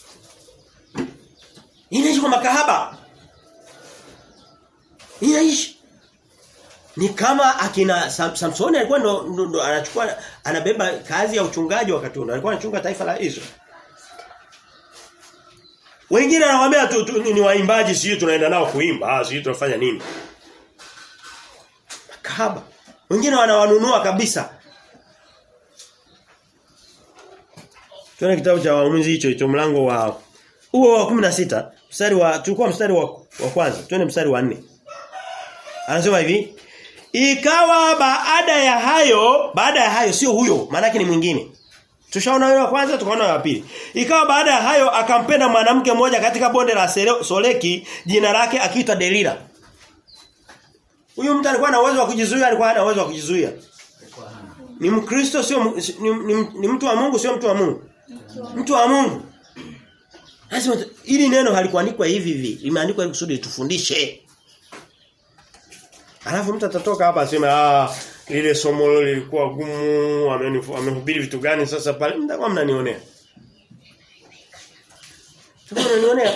Inaishi kwa makahaba. Inaishi. Ni kama akina Sam, Samsoni alikuwa ndo, ndo, ndo anachukua anabeba kazi ya uchungaji wakati huo. Alikuwa anachunga taifa la Israeli. Wengine anawaambia tu, tu ni waimbaji sio tunaenda nao kuimba, ah sio tunafanya nini? Makahaba. Wengine wanawanunua kabisa. Tuone kitabu cha waamuzi hicho hicho mlango wa huo wa 16 mstari wa tulikuwa mstari wa, wa kwanza tuone mstari wa 4 Anasema hivi Ikawa baada ya hayo baada ya hayo sio huyo maana ni mwingine Tushaona yule wa kwanza tukaona wa pili. Ikawa baada ya hayo akampenda mwanamke mmoja katika bonde la Soleki jina lake akiitwa Delila. Huyu mtu alikuwa na uwezo wa kujizuia alikuwa hana uwezo wa kujizuia. Ni Mkristo sio ni, ni, ni mtu wa Mungu sio mtu wa Mungu. Mtu wa Mungu. Lazima ili neno halikuandikwa hivi hivi, limeandikwa ili kusudi tufundishe. Alafu mtu atatoka hapa aseme ah lile somo lilikuwa gumu, amehubiri vitu gani sasa pale mtakuwa mnanionea. Mtakuwa mnanionea.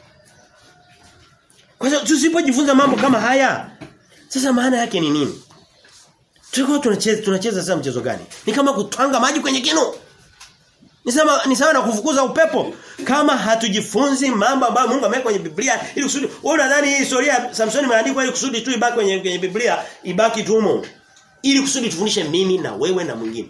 Kwa sababu tusipojifunza mambo kama haya, sasa maana yake ni nini? Tulikuwa tunacheza tunacheza sasa mchezo gani? Ni kama kutwanga maji kwenye kinu. Ni sawa ni sawa na kufukuza upepo. Kama hatujifunzi mambo ambayo Mungu ameweka kwenye Biblia ili kusudi wewe unadhani hii historia ya Samson imeandikwa ili kusudi tu ibaki kwenye, kwenye Biblia ibaki tu humo. Ili kusudi tufundishe mimi na wewe na mwingine.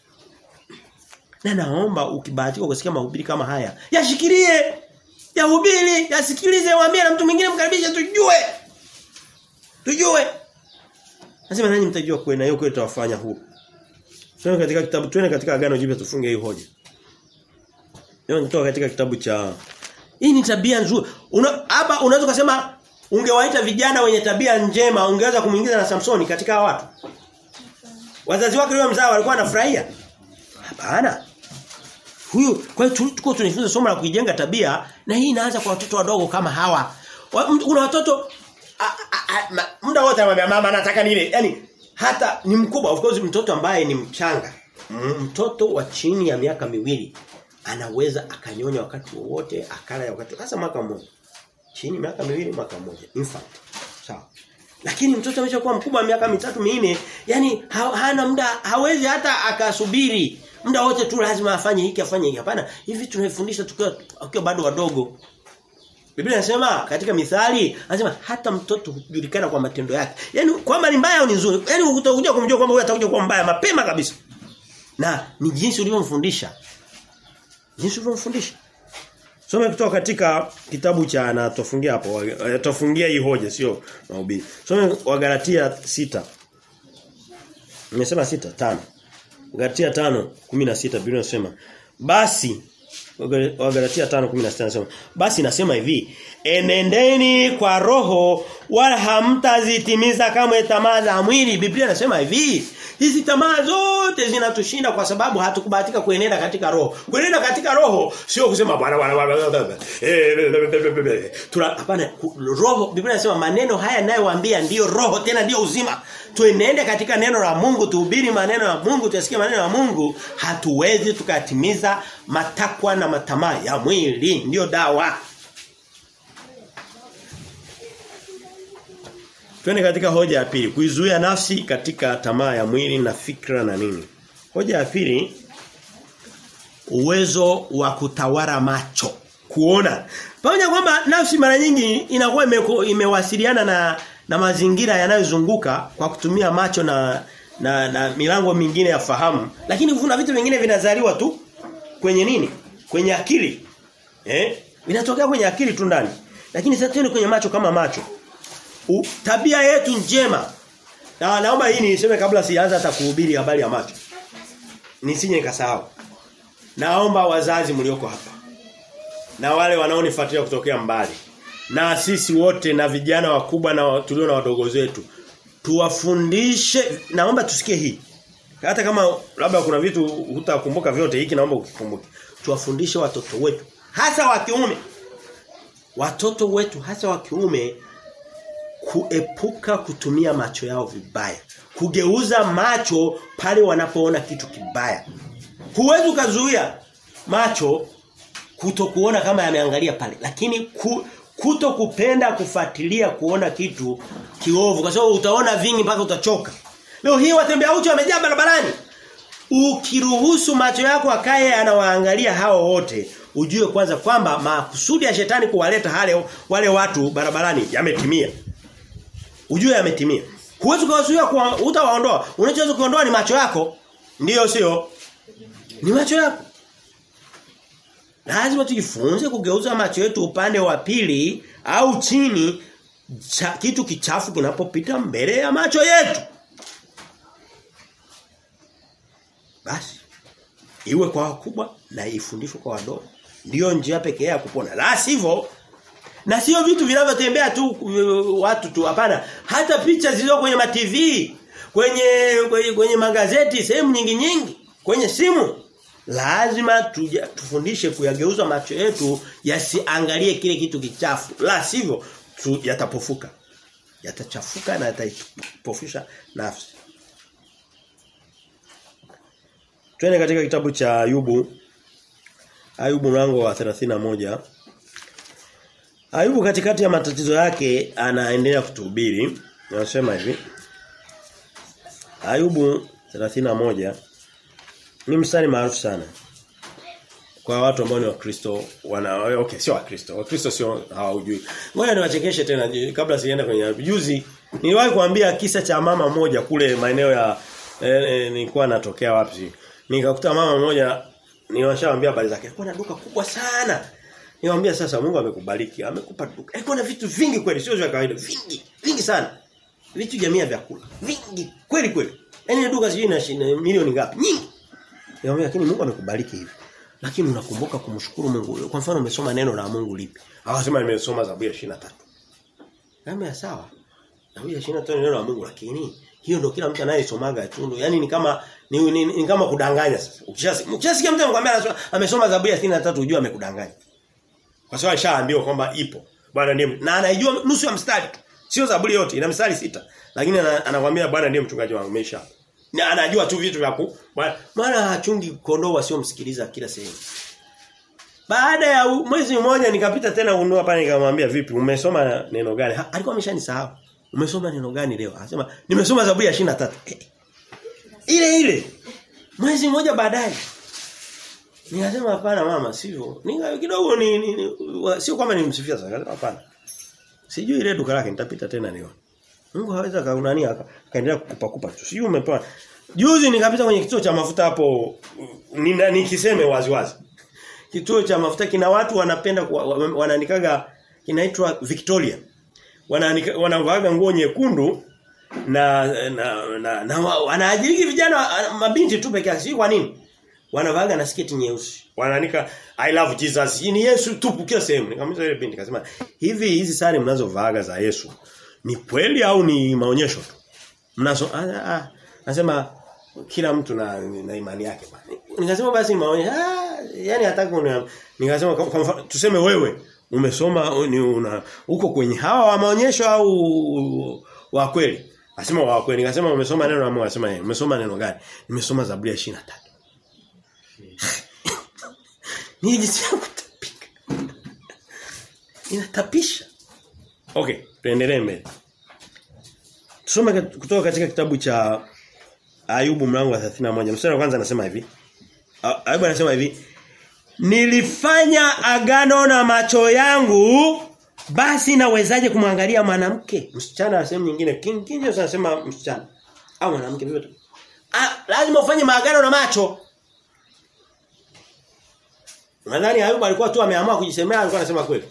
Na naomba ukibahatika kusikia mahubiri kama haya, yashikilie. Yahubiri, yasikilize, waambie na mtu mwingine mkaribishe tujue. Tujue. Nasema nanyi mtajua kweli na hiyo kweli tutawafanya huru. Tuone katika kitabu tuone katika agano jipya tufunge hii hoja. Leo kutoka katika kitabu cha Hii ni tabia nzuri. Una hapa unaweza kusema ungewaita vijana wenye tabia njema ungeweza kumuingiza na Samsoni katika hawa watu. Wazazi wake leo mzao walikuwa wanafurahia. Hapana. Huyu kwa hiyo tuko tunajifunza somo la kuijenga tabia na hii inaanza kwa watoto wadogo kama hawa. Kuna watoto muda wote anamwambia mama nataka nile. Yaani hata ni mkubwa of course mtoto ambaye ni mchanga. Mtoto wa chini ya miaka miwili anaweza akanyonya wakati wowote, akala wakati hasa mwaka mmoja. Chini miaka miwili mwaka mmoja. Infant. Sawa. Lakini mtoto ameshakuwa mkubwa miaka mitatu minne, yani ha, hana muda hawezi hata akasubiri. Muda wote tu lazima afanye hiki afanye hiki. Hapana, hivi tunafundisha tukiwa tukiwa bado wadogo. Biblia inasema katika mithali, anasema hata mtoto hujulikana kwa matendo yake. Yaani kwamba ni mbaya au ni nzuri. Yaani utakuja kumjua kwamba huyu atakuja kuwa mbaya mapema kabisa. Na ni jinsi ulivyomfundisha. Jinsi ulivyomfundisha. Some kutoka katika kitabu cha na tofungia hapo. Tofungia hii hoja sio mahubiri. Some Wagalatia sita Nimesema sita tano Galatia 5:16 Biblia inasema basi Wagalatia 5:16 nasema basi nasema hivi enendeni kwa roho wala hamtazitimiza kama tamaa za mwili Biblia inasema hivi hizi tamaa zote zinatushinda kwa sababu hatukubahatika kuenenda katika roho kuenenda katika roho sio kusema bwana bwana bwana tuna hapana roho Biblia inasema maneno haya ninayowaambia ndiyo roho tena ndiyo uzima tuenende katika neno la Mungu tuhubiri maneno ya Mungu tusikie maneno ya Mungu hatuwezi tukatimiza matakwa na matamaa ya mwili ndiyo dawa Twende katika hoja ya pili, kuizuia nafsi katika tamaa ya mwili na fikra na nini. Hoja ya pili uwezo wa kutawala macho, kuona. Pamoja kwamba nafsi mara nyingi inakuwa ime, imewasiliana na na mazingira yanayozunguka kwa kutumia macho na na, na milango mingine ya fahamu, lakini kuna vitu vingine vinazaliwa tu kwenye nini? Kwenye akili. Eh? Vinatokea kwenye akili tu ndani. Lakini sasa tena kwenye macho kama macho U, tabia yetu njema. Na naomba hii niseme kabla sianza hata kuhubiri habari ya macho. Nisije nikasahau. Naomba wazazi mlioko hapa. Na wale wanaonifuatilia kutokea mbali. Na sisi wote na vijana wakubwa na tulio na wadogo zetu. Tuwafundishe naomba tusikie hii. Hata kama labda kuna vitu hutakumbuka vyote hiki naomba ukikumbuke. Tuwafundishe watoto wetu hasa wa kiume. Watoto wetu hasa wa kiume kuepuka kutumia macho yao vibaya. Kugeuza macho pale wanapoona kitu kibaya. Huwezi ukazuia macho kutokuona kama yameangalia pale, lakini ku, kuto kupenda kufuatilia kuona kitu kiovu kwa sababu utaona vingi mpaka utachoka. Leo hii watembea uchi wamejaa barabarani. Ukiruhusu macho yako akaye anawaangalia hao wote, ujue kwanza kwamba makusudi ya shetani kuwaleta hale wale watu barabarani yametimia. Ujue yametimia. Huwezi kuwazuia kwa utawaondoa. Unachoweza kuondoa ni macho yako. Ndiyo sio? Ni macho yako. Lazima tujifunze kugeuza macho yetu upande wa pili au chini cha, kitu kichafu kinapopita mbele ya macho yetu. Basi iwe kwa wakubwa na ifundishwe kwa wadogo. Ndiyo njia pekee ya kupona. La sivyo na sio vitu vinavyotembea tu uh, watu tu hapana. Hata picha zilizo kwenye ma TV, kwenye, kwenye kwenye magazeti, sehemu nyingi nyingi, kwenye simu. Lazima tuja, tufundishe kuyageuza macho yetu yasiangalie kile kitu kichafu. La sivyo tu, yatapofuka. Yatachafuka na yatapofusha nafsi. Twende katika kitabu cha Ayubu. Ayubu mlango wa 31. Ayubu katikati ya matatizo yake anaendelea kutuhubiri. Anasema hivi. Ayubu 31 ni mstari maarufu sana. Kwa watu ambao ni Wakristo wana okay sio Wakristo. Wakristo sio hawajui. Ngoja niwachekeshe tena kabla sienda kwenye juzi niliwahi kuambia kisa cha mama moja kule maeneo ya eh, eh, nilikuwa natokea wapi. Nikakuta mama mmoja niwashawaambia habari zake. Alikuwa na duka kubwa sana. Niwaambia sasa Mungu amekubariki, amekupa duka. Alikuwa na vitu vingi kweli, sio vya kawaida, vingi, vingi sana. Vitu jamii ya vyakula, vingi kweli kweli. Yaani duka sijui na milioni ngapi? Nyingi. Niwaambia lakini Mungu amekubariki hivi. Lakini unakumbuka kumshukuru Mungu. Kwa mfano umesoma neno la Mungu lipi? Akasema nimesoma Zaburi ya 23. Kama sawa. Zaburi ya 23 neno la Mungu lakini hiyo ndio kila mtu anayesomaga tu. Yaani ni kama ni, ni, ni kama kudanganya sasa. Ukishasikia ukishasikia mtu anakuambia amesoma Zaburi ya 63 ujue amekudanganya. Kwa sababu alishaambiwa kwamba ipo. Bwana ndiye na anaijua nusu ya mstari tu. Sio Zaburi yote, ina mstari sita. Lakini anakuambia Bwana ndiye mchungaji wangu mesha. Na anajua tu vitu vya ku. Maana hachungi kondoo wasiomsikiliza kila sehemu. Baada ya mwezi mmoja nikapita tena unua pale nikamwambia vipi umesoma neno gani? Ha, alikuwa ameshanisahau. Umesoma neno gani leo? Anasema nimesoma Zaburi ya 23. Eh, ile ile. Mwezi mmoja baadaye Nikasema hapana mama sivyo. Nika kidogo ni, ni, ni sio kwamba nimsifia sana hapana. Sijui ile duka lake nitapita tena nione. Mungu haweza kaunani akaendelea kukupa kupa tu. Sijui umepewa. Juzi nikapita kwenye kituo cha mafuta hapo nikiseme wazi wazi. kituo cha mafuta kina watu wanapenda wanaandikaga kinaitwa Victoria. Wanaanika wanavaaga nguo nyekundu na na, na, na wanaajiri vijana mabinti tu peke yake kwa nini? Wanavaaga na sketi nyeusi. Wanaandika I love Jesus. Ni Yesu tu kila sehemu. Nikamwambia ile binti akasema hivi hizi sare mnazovaaga za Yesu ni kweli au ni maonyesho tu? Mnazo ah, ah, nasema kila mtu na, na imani yake bwana. Nikasema basi maonyesho ah, yani hataki nikasema kwa tuseme wewe umesoma ni una uko kwenye hawa wa maonyesho au wa kweli? Asema wa kweli. Nikasema umesoma neno la Mungu, asema yeye. Umesoma neno gani? Nimesoma Zaburi ya 23. Ni jinsi ya kutapika. Inatapisha. Okay, tuendelee mbele. Tusome kutoka katika kitabu cha Ayubu mlango wa 31. Mstari wa kwanza anasema hivi. Ayubu anasema hivi, Nilifanya agano na macho yangu basi nawezaje kumwangalia mwanamke? Msichana wa sehemu nyingine. King King anasema msichana au mwanamke vivyo Ah, lazima ufanye maagano na macho. Nadhani Ayubu alikuwa tu ameamua kujisemea alikuwa anasema kweli.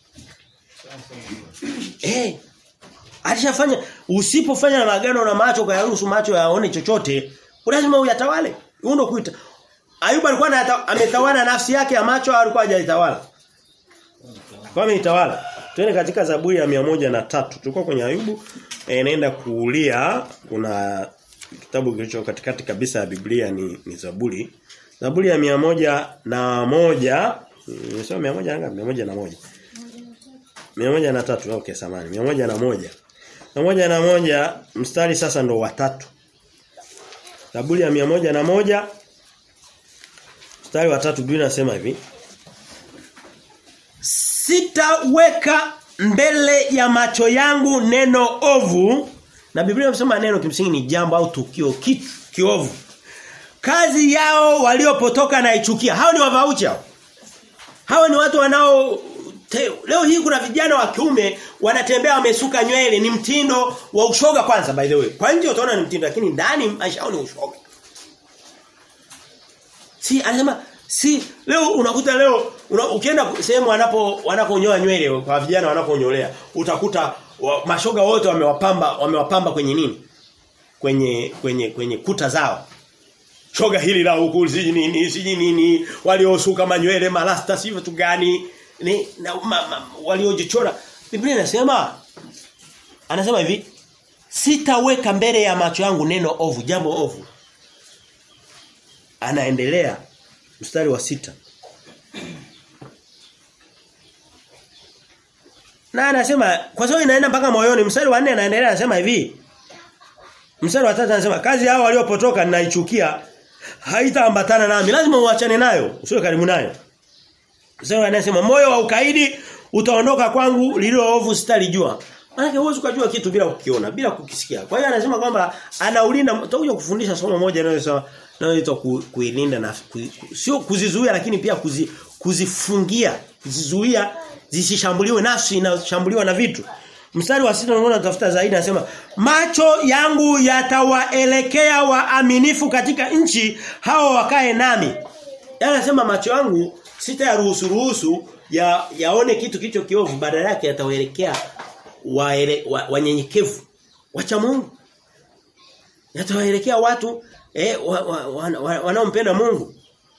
Eh. Alishafanya usipofanya maagano na macho kwa yaruhusu macho yaone chochote, lazima uyatawale. Huo ndio kuita. Ayubu alikuwa ametawala nafsi yake ya macho au alikuwa hajalitawala? Kwa ameitawala. Twende katika Zaburi ya moja na tatu Tulikuwa kwenye Ayubu e, naenda kuulia kuna kitabu kilicho katikati kabisa ya Biblia ni, ni Zaburi. Zaburi ya moja na moja Nimesema mia moja ngapi? Mia moja na moja. Mia moja na tatu okay samani. Mia moja na moja. Mia moja na moja mstari sasa ndo watatu. Zaburi ya mia moja na moja mstari wa tatu Biblia inasema hivi. Sitaweka mbele ya macho yangu neno ovu na Biblia inasema neno kimsingi ni jambo au tukio kitu kiovu. Kazi yao waliopotoka na ichukia. Hao ni wavauchi hao. Hao ni watu wanao te, leo hii kuna vijana wa kiume wanatembea wamesuka nywele ni mtindo wa ushoga kwanza by the way. Kwa nje utaona ni mtindo lakini ndani maisha yao ni ushoga. Si anasema si leo unakuta leo una, ukienda sehemu wanapo wanaponyoa nywele kwa vijana wanaponyolea utakuta wa, mashoga wote wamewapamba wamewapamba kwenye nini? Kwenye kwenye kwenye kuta zao. Shoga hili la huku siji nini siji nini waliosuka manywele malasta si vitu gani ni na, ma, ma, waliojichora Biblia inasema anasema hivi sitaweka mbele ya macho yangu neno ovu jambo ovu anaendelea mstari wa sita Na anasema kwa sababu inaenda mpaka moyoni mstari wa 4 anaendelea anasema hivi Mstari wa 3 anasema kazi hao waliopotoka ninaichukia haitaambatana nami lazima uachane nayo usiwe karibu nayo Mstari wa 4 anasema moyo wa ukaidi utaondoka kwangu lililo ovu sitalijua Maana huwezi kujua kitu bila kukiona, bila kukisikia. Kwa hiyo anasema kwamba anaulinda tutakuja kufundisha somo moja linalosema linaloitwa ku, kuilinda na ku, sio kuzizuia lakini pia kuzi, kuzifungia, kuzizuia zisishambuliwe nafsi inashambuliwa na vitu. Mstari wa sita unaona tafuta zaidi anasema macho yangu yatawaelekea waaminifu katika nchi hao wakae nami. Yaani anasema macho yangu sitayaruhusu ruhusu ya yaone kitu kicho kiovu badala yake yatawaelekea wanyenyekevu wa, wa wacha Mungu. Yatawaelekea watu eh wanaompenda wa, wa, wa, Mungu.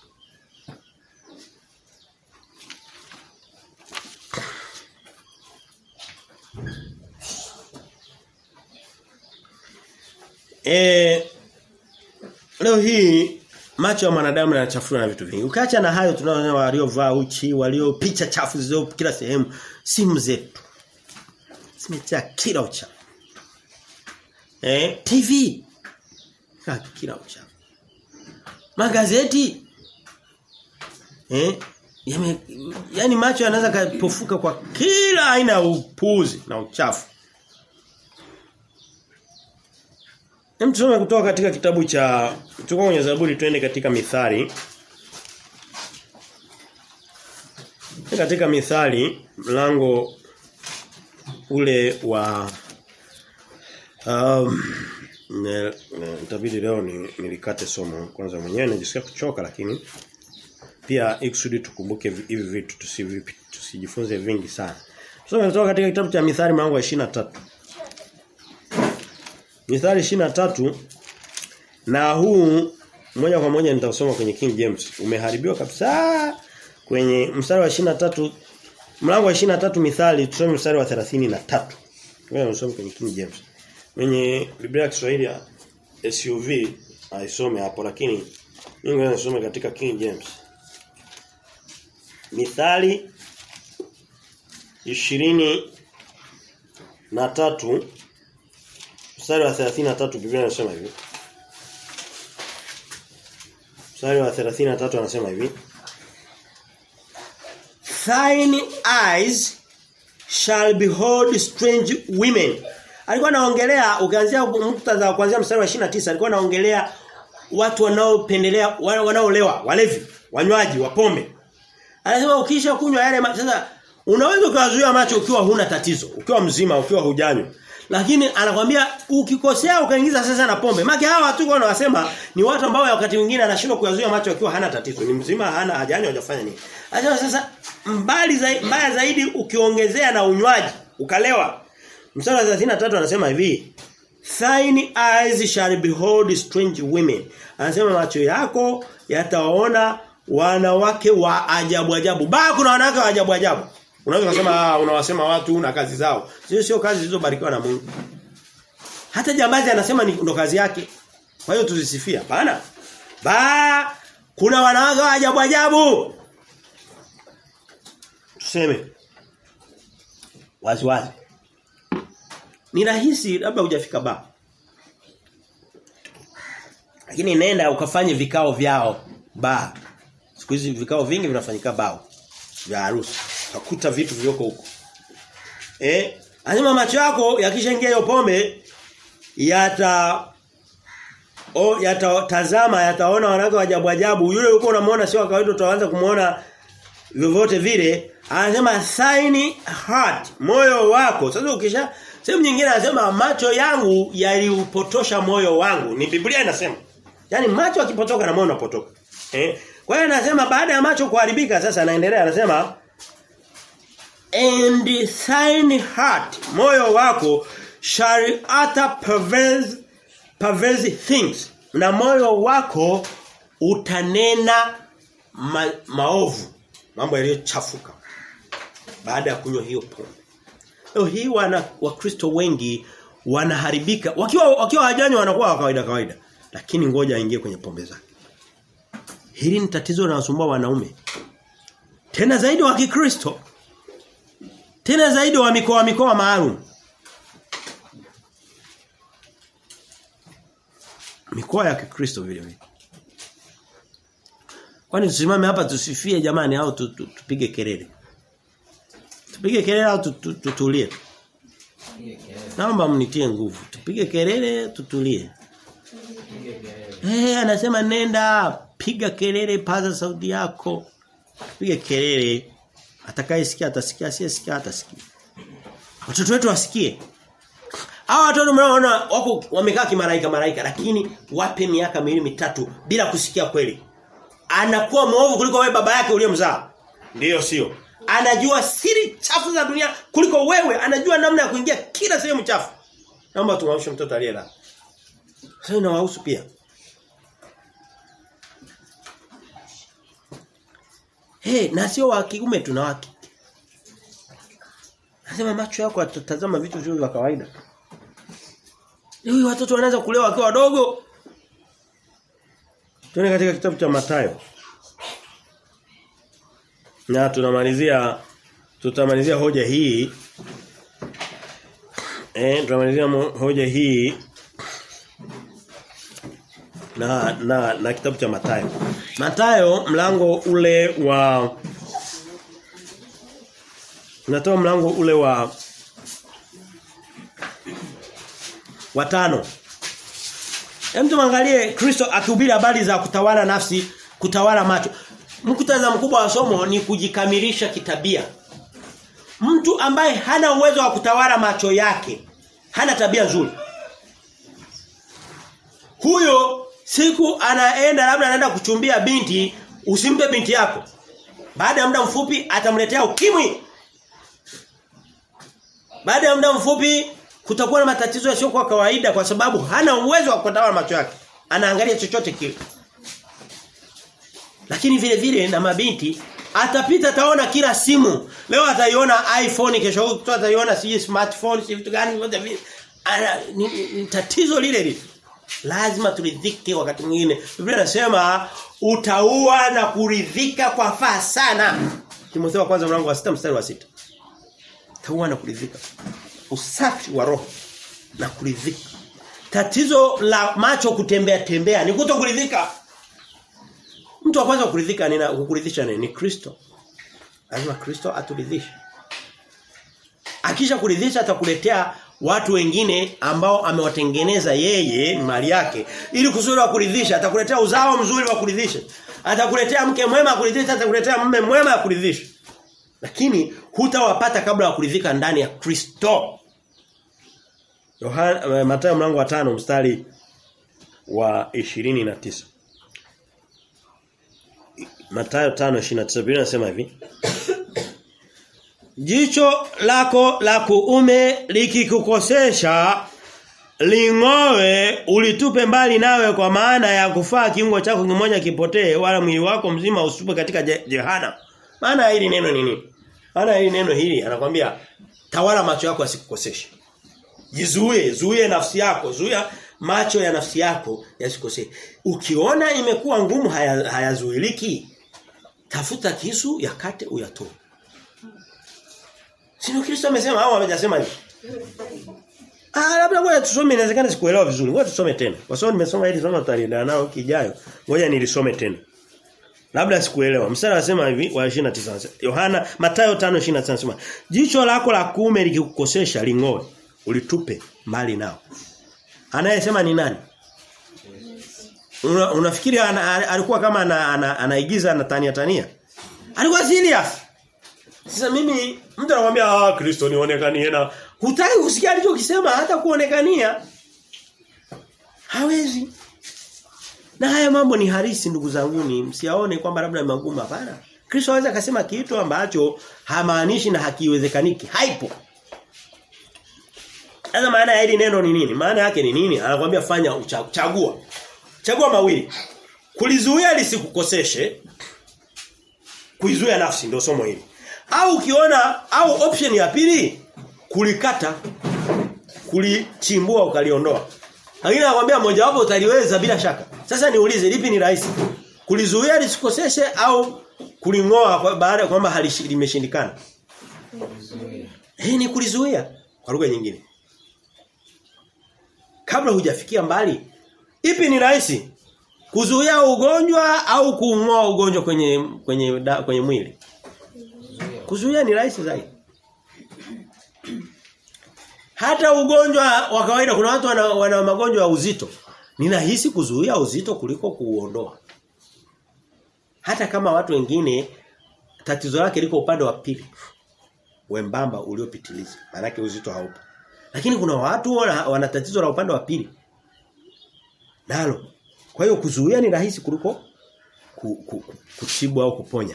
Eh leo hii macho ya mwanadamu yanachafuliwa na vitu vingi. Ukiacha na hayo tunaona waliovaa uchi, walio picha chafu zilizo kila sehemu, simu zetu zimejaa kila uchafu. Eh, TV katu kila uchafu. Magazeti eh yame, yani macho yanaweza kupofuka kwa kila aina ya upuzi na uchafu. Hem tusome kutoka katika kitabu cha tuko kwenye Zaburi twende katika Mithali. Katika Mithali mlango ule wa um, itabidi leo ni, nilikate somo kwanza mwenyewe najisikia kuchoka lakini pia ikusudi tukumbuke hivi vitu tusivipi tusijifunze vingi sana. Tusome kutoka katika kitabu cha Mithali mlango wa 23. Mithali 23 na huu moja kwa moja nitasoma kwenye King James. Umeharibiwa kabisa kwenye mstari wa 23 mlango wa 23 Mithali tusome mstari wa 33. Ngoja nisome kwenye King James. Kwenye Biblia ya Kiswahili ya SUV aisome hapo lakini mimi ngoja nisome katika King James. Mithali ishirini na tatu mstari wa 33 Biblia inasema hivi. Mstari wa 33 anasema hivi. Thine eyes shall behold strange women. Alikuwa anaongelea ukianzia muktadha kuanzia mstari wa 29 alikuwa anaongelea watu wanaopendelea wanaolewa, walevi, wanywaji wa pombe. Anasema ukisha kunywa yale sasa unaweza ukazuia macho ukiwa huna tatizo, ukiwa mzima, ukiwa hujanywa. Lakini anakwambia ukikosea ukaingiza sasa na pombe. Maki hawa watu kwa wanasema ni watu ambao wakati mwingine anashindwa kuyazuia macho akiwa hana tatizo. Ni mzima hana hajanywa hajafanya nini. Anasema sasa mbali zaidi mbaya zaidi ukiongezea na unywaji, ukalewa. Mstari wa 33 anasema hivi, Thine eyes shall behold strange women. Anasema macho yako yataona wanawake wa ajabu ajabu. Ba kuna wanawake wa ajabu ajabu. Unaweza kusema unawasema watu na kazi zao. Sio sio kazi zilizobarikiwa na Mungu. Hata jambazi anasema ni ndo kazi yake. Kwa hiyo tuzisifia. Hapana. Ba kuna wanawake wa ajabu ajabu. Tuseme. Wazi wazi. Ni rahisi labda hujafika ba. Lakini nenda ukafanye vikao vyao ba. Siku hizi vikao vingi vinafanyika bao vya harusi. Utakuta vitu vioko huko. Eh, anasema macho yako yakishaingia hiyo pombe yata o yatatazama yataona wanawake wa ajabu ajabu yule uko unamuona sio kawaida utaanza kumuona vyovyote vile anasema sign heart moyo wako sasa ukisha sehemu nyingine anasema macho yangu yaliupotosha moyo wangu ni Biblia inasema yani macho akipotoka na moyo unapotoka eh kwa hiyo anasema baada ya macho kuharibika sasa anaendelea anasema and thine heart moyo wako shall utter perverse perverse things na moyo wako utanena ma, maovu mambo yaliyochafuka baada ya kunywa hiyo pombe leo hii wana wakristo wengi wanaharibika wakiwa wakiwa hajanywa wanakuwa wa kawaida kawaida lakini ngoja aingie kwenye pombe zake hili ni tatizo linalosumbua wanaume tena zaidi wa Kikristo tena zaidi wa mikoa mikoa maalum mikoa ya Kikristo vile vile Kwani tusimame hapa tusifie jamani au tupige kelele Tupige kelele au tutulie Naomba mnitie nguvu tupige kelele tutulie Eh hey, anasema nenda piga kelele paza sauti yako piga kelele atakayesikia atasikia asiyesikia atasikia watoto wetu wasikie Hawa watoto mnaona wako wamekaa kimalaika malaika lakini wape miaka miwili mitatu bila kusikia kweli. Anakuwa mwovu kuliko wewe baba yake uliyemzaa. Ndiyo sio. Anajua siri chafu za dunia kuliko wewe, anajua namna ya kuingia kila sehemu chafu. Naomba tumwamshe mtoto aliyelala. Sasa inawahusu pia. Hey, na sio wa kiume tuna wake. Nasema macho yako yatatazama vitu vizuri vya kawaida. Leo watoto wanaanza kulewa wakiwa wadogo. Tuone katika kitabu cha Mathayo. Na tunamalizia tutamalizia hoja hii. Eh, tunamalizia hoja hii na na na kitabu cha Mathayo. Mathayo mlango ule wa Natoa mlango ule wa watano. Hem tuangalie Kristo akihubiri habari za kutawala nafsi, kutawala macho. Mkutadha mkubwa wa somo ni kujikamilisha kitabia. Mtu ambaye hana uwezo wa kutawala macho yake, hana tabia nzuri. Huyo siku anaenda labda anaenda kuchumbia binti Usimpe binti yako. Baada ya muda mfupi atamletea ukimwi. Baada ya muda mfupi kutakuwa na matatizo yasiyo kwa kawaida kwa sababu hana uwezo wa kutawala macho yake. Anaangalia chochote kile. Lakini vile vile na mabinti atapita ataona kila simu. Leo ataiona iPhone kesho huko ataiona si smartphone si vitu gani vyote vile. Ana ni, ni, ni tatizo lile lile. Lazima turidhike wakati mwingine. Biblia inasema utaua na kuridhika kwa faa sana. Timotheo kwanza mlango wa 6 mstari wa 6. Utaua na kuridhika. Usafi wa roho na kuridhika. Tatizo la macho kutembea tembea ni kuto kuridhika. Mtu wa kwanza kuridhika ni kukuridhisha nini? Ni Kristo. Lazima Kristo aturidhishe. Akisha kuridhisha atakuletea watu wengine ambao amewatengeneza yeye mali yake ili kusudi wa kuridhisha atakuletea uzao mzuri wa kuridhisha atakuletea mke mwema kuridhisha atakuletea mume mwema wa kuridhisha lakini hutawapata kabla ya kuridhika ndani ya Kristo Yohana Mathayo mlango wa tano mstari wa 29 Mathayo 5:29 Biblia inasema hivi Jicho lako la kuume likikukosesha lingoe ulitupe mbali nawe kwa maana ya kufaa kiungo chako kimoja kipotee wala mwili wako mzima usupe katika je, jehana. Maana hili neno nini? Maana hili neno hili anakwambia tawala macho yako asikukoseshe. Jizuie, zuie nafsi yako, zuia macho ya nafsi yako yasikosee. Ukiona imekuwa ngumu hayazuiliki, haya tafuta kisu yakate uyatoe. Sio Kristo amesema au amejasema hivi? Ah labda ngoja tusome inawezekana sikuelewa vizuri. Ngoja tusome tena. Kwa sababu nimesoma hili somo tutaendelea nao kijayo. Ngoja nilisome tena. Labda sikuelewa. Mstari anasema hivi wa 29. Yohana Mathayo 5:29 anasema, "Jicho lako la kuume likikukosesha lingoe, ulitupe mbali nao." Anayesema ni nani? Una, unafikiri ana, alikuwa kama ana, ana, anaigiza anatania tania? Alikuwa serious. Sasa mimi mtu anakuambia ah Kristo nionekanie na hutaki kusikia alichokisema hata kuonekania. Hawezi. Na haya mambo ni harisi ndugu zangu ni msiaone kwamba labda ni magumu hapana. Kristo anaweza akasema kitu ambacho hamaanishi na hakiwezekaniki. Haipo. Sasa maana ya hili neno ni nini? Maana yake ni nini? Anakuambia fanya uchagua. Chagua mawili. Kulizuia lisikukoseshe. Kuizuia nafsi ndio somo hili. Au ukiona au option ya pili kulikata kulichimbua ukaliondoa. Lakini nakwambia moja wapo utaliweza bila shaka. Sasa niulize lipi ni rahisi? Kulizuia lisikoseshe au kulingoa kwa baada ya kwamba limeshindikana? Eh ni kulizuia kwa lugha nyingine. Kabla hujafikia mbali, ipi ni rahisi? Kuzuia ugonjwa au kuungoa ugonjwa kwenye kwenye da, kwenye mwili? Kuzuia ni rahisi zaidi. Hata ugonjwa wa kawaida kuna watu wana, wana magonjwa ya uzito. Ninahisi kuzuia uzito kuliko kuuondoa. Hata kama watu wengine tatizo lake liko upande wa pili. Wembamba uliopitiliza. Maana uzito haupo. Lakini kuna watu wana, wana tatizo la upande wa pili. Nalo. Kwa hiyo kuzuia ni rahisi kuliko ku, ku, kutibu au kuponya.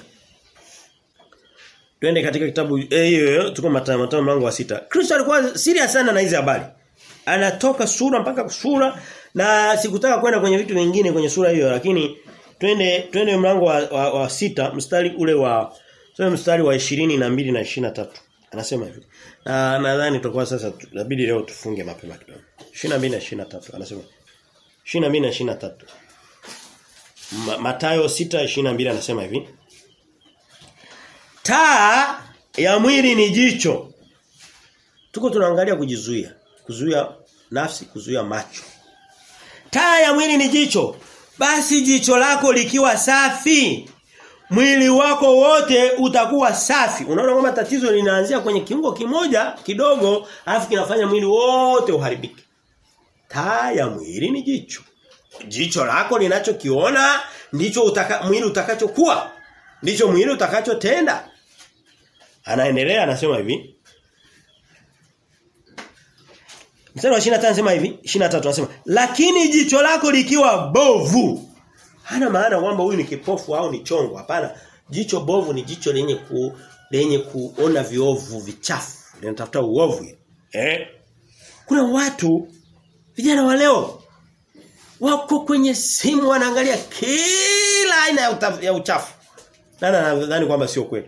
Twende katika kitabu eh hiyo tuko Mathayo Mathayo mlango wa sita. Kristo alikuwa serious sana na hizi habari. Anatoka sura mpaka sura na sikutaka kwenda kwenye vitu vingine kwenye sura hiyo lakini twende twende mlango wa, wa, wa sita mstari ule wa sio mstari wa 22 na 23. Anasema hivi. Na nadhani tutakuwa sasa inabidi leo tufunge mapema kidogo. 22 na 23 anasema 22 na 23. Mathayo 6:22 anasema hivi. Taa ya mwili ni jicho. Tuko tunaangalia kujizuia, kuzuia nafsi, kuzuia macho. Taa ya mwili ni jicho. Basi jicho lako likiwa safi, mwili wako wote utakuwa safi. Unaona kwamba tatizo linaanzia kwenye kiungo kimoja kidogo, alafu kinafanya mwili wote uharibike. Taa ya mwili ni jicho. Jicho lako linachokiona ndicho utaka, mwili utakachokuwa. Ndicho mwili utakachotenda. Anaendelea anasema hivi. Mstari wa 25 anasema hivi, 23 anasema, "Lakini jicho lako likiwa bovu, Hana maana kwamba huyu ni kipofu au ni chongo. Hapana. Jicho bovu ni jicho lenye ku lenye kuona viovu vichafu. Linatafuta uovu. Eh? Kuna watu vijana wa leo wako kwenye simu wanaangalia kila aina ya, utaf, ya uchafu. Nana nadhani kwamba sio kweli.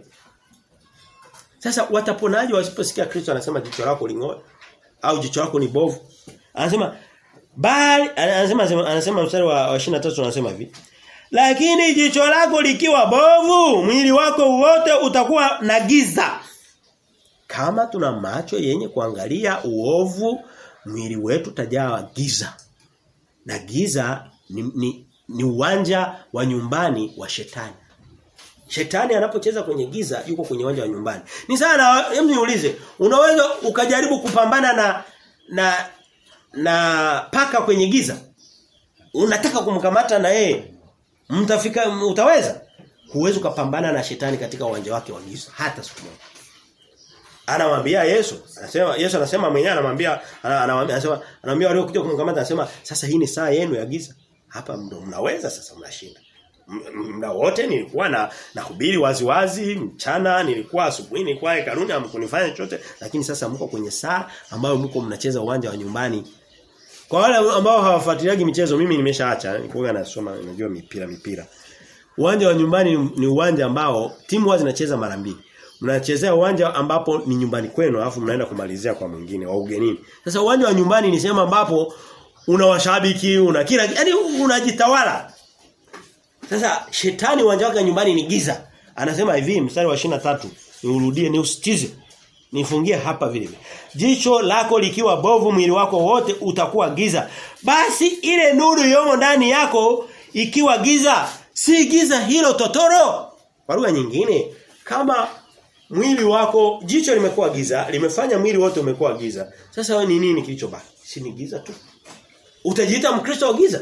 Sasa wataponaje wasiposikia Kristo anasema jicho lako lingoe au jicho lako ni bovu? Anasema bali anasema anasema mstari wa, wa 23 anasema hivi. Lakini jicho lako likiwa bovu, mwili wako wote utakuwa na giza. Kama tuna macho yenye kuangalia uovu, mwili wetu tajaa giza. Na giza ni, ni, ni uwanja wa nyumbani wa shetani. Shetani anapocheza kwenye giza yuko kwenye uwanja wa nyumbani. Ni sana hebu niulize, unaweza ukajaribu kupambana na na na paka kwenye giza? Unataka kumkamata na yeye? Mtafika utaweza? Huwezi ukapambana na shetani katika uwanja wake wa giza hata siku moja. Anamwambia Yesu, anasema Yesu anasema mwenyewe anamwambia anamwambia anasema anamwambia wale kuja kumkamata anasema sasa hii ni saa yenu ya giza. Hapa ndo mnaweza sasa mnashinda. Muda wote nilikuwa na nahubiri waziwazi mchana nilikuwa asubuhi nilikuwa hekaluni hamkunifanya chochote lakini sasa mko kwenye saa ambayo mko mnacheza uwanja wa nyumbani kwa wale ambao hawafuatiliagi michezo mimi nimeshaacha nilikuwa nasoma najua mipira mipira uwanja wa nyumbani ni, ni uwanja ambao timu huwa zinacheza mara mbili mnachezea uwanja ambapo ni nyumbani kwenu alafu mnaenda kumalizia kwa mwingine wa ugenini sasa uwanja wa nyumbani ni sehemu ambapo una washabiki una kila yani unajitawala sasa shetani uwanja wake nyumbani ni giza. Anasema hivi mstari wa 23 niurudie ni usitize. Nifungie hapa vile vile. Jicho lako likiwa bovu mwili wako wote utakuwa giza. Basi ile nuru yomo ndani yako ikiwa giza, si giza hilo totoro. Kwa lugha nyingine, kama mwili wako jicho limekuwa giza, limefanya mwili wote umekuwa giza. Sasa wewe ni nini kilichobaki? Si ni giza tu. Utajiita Mkristo wa giza?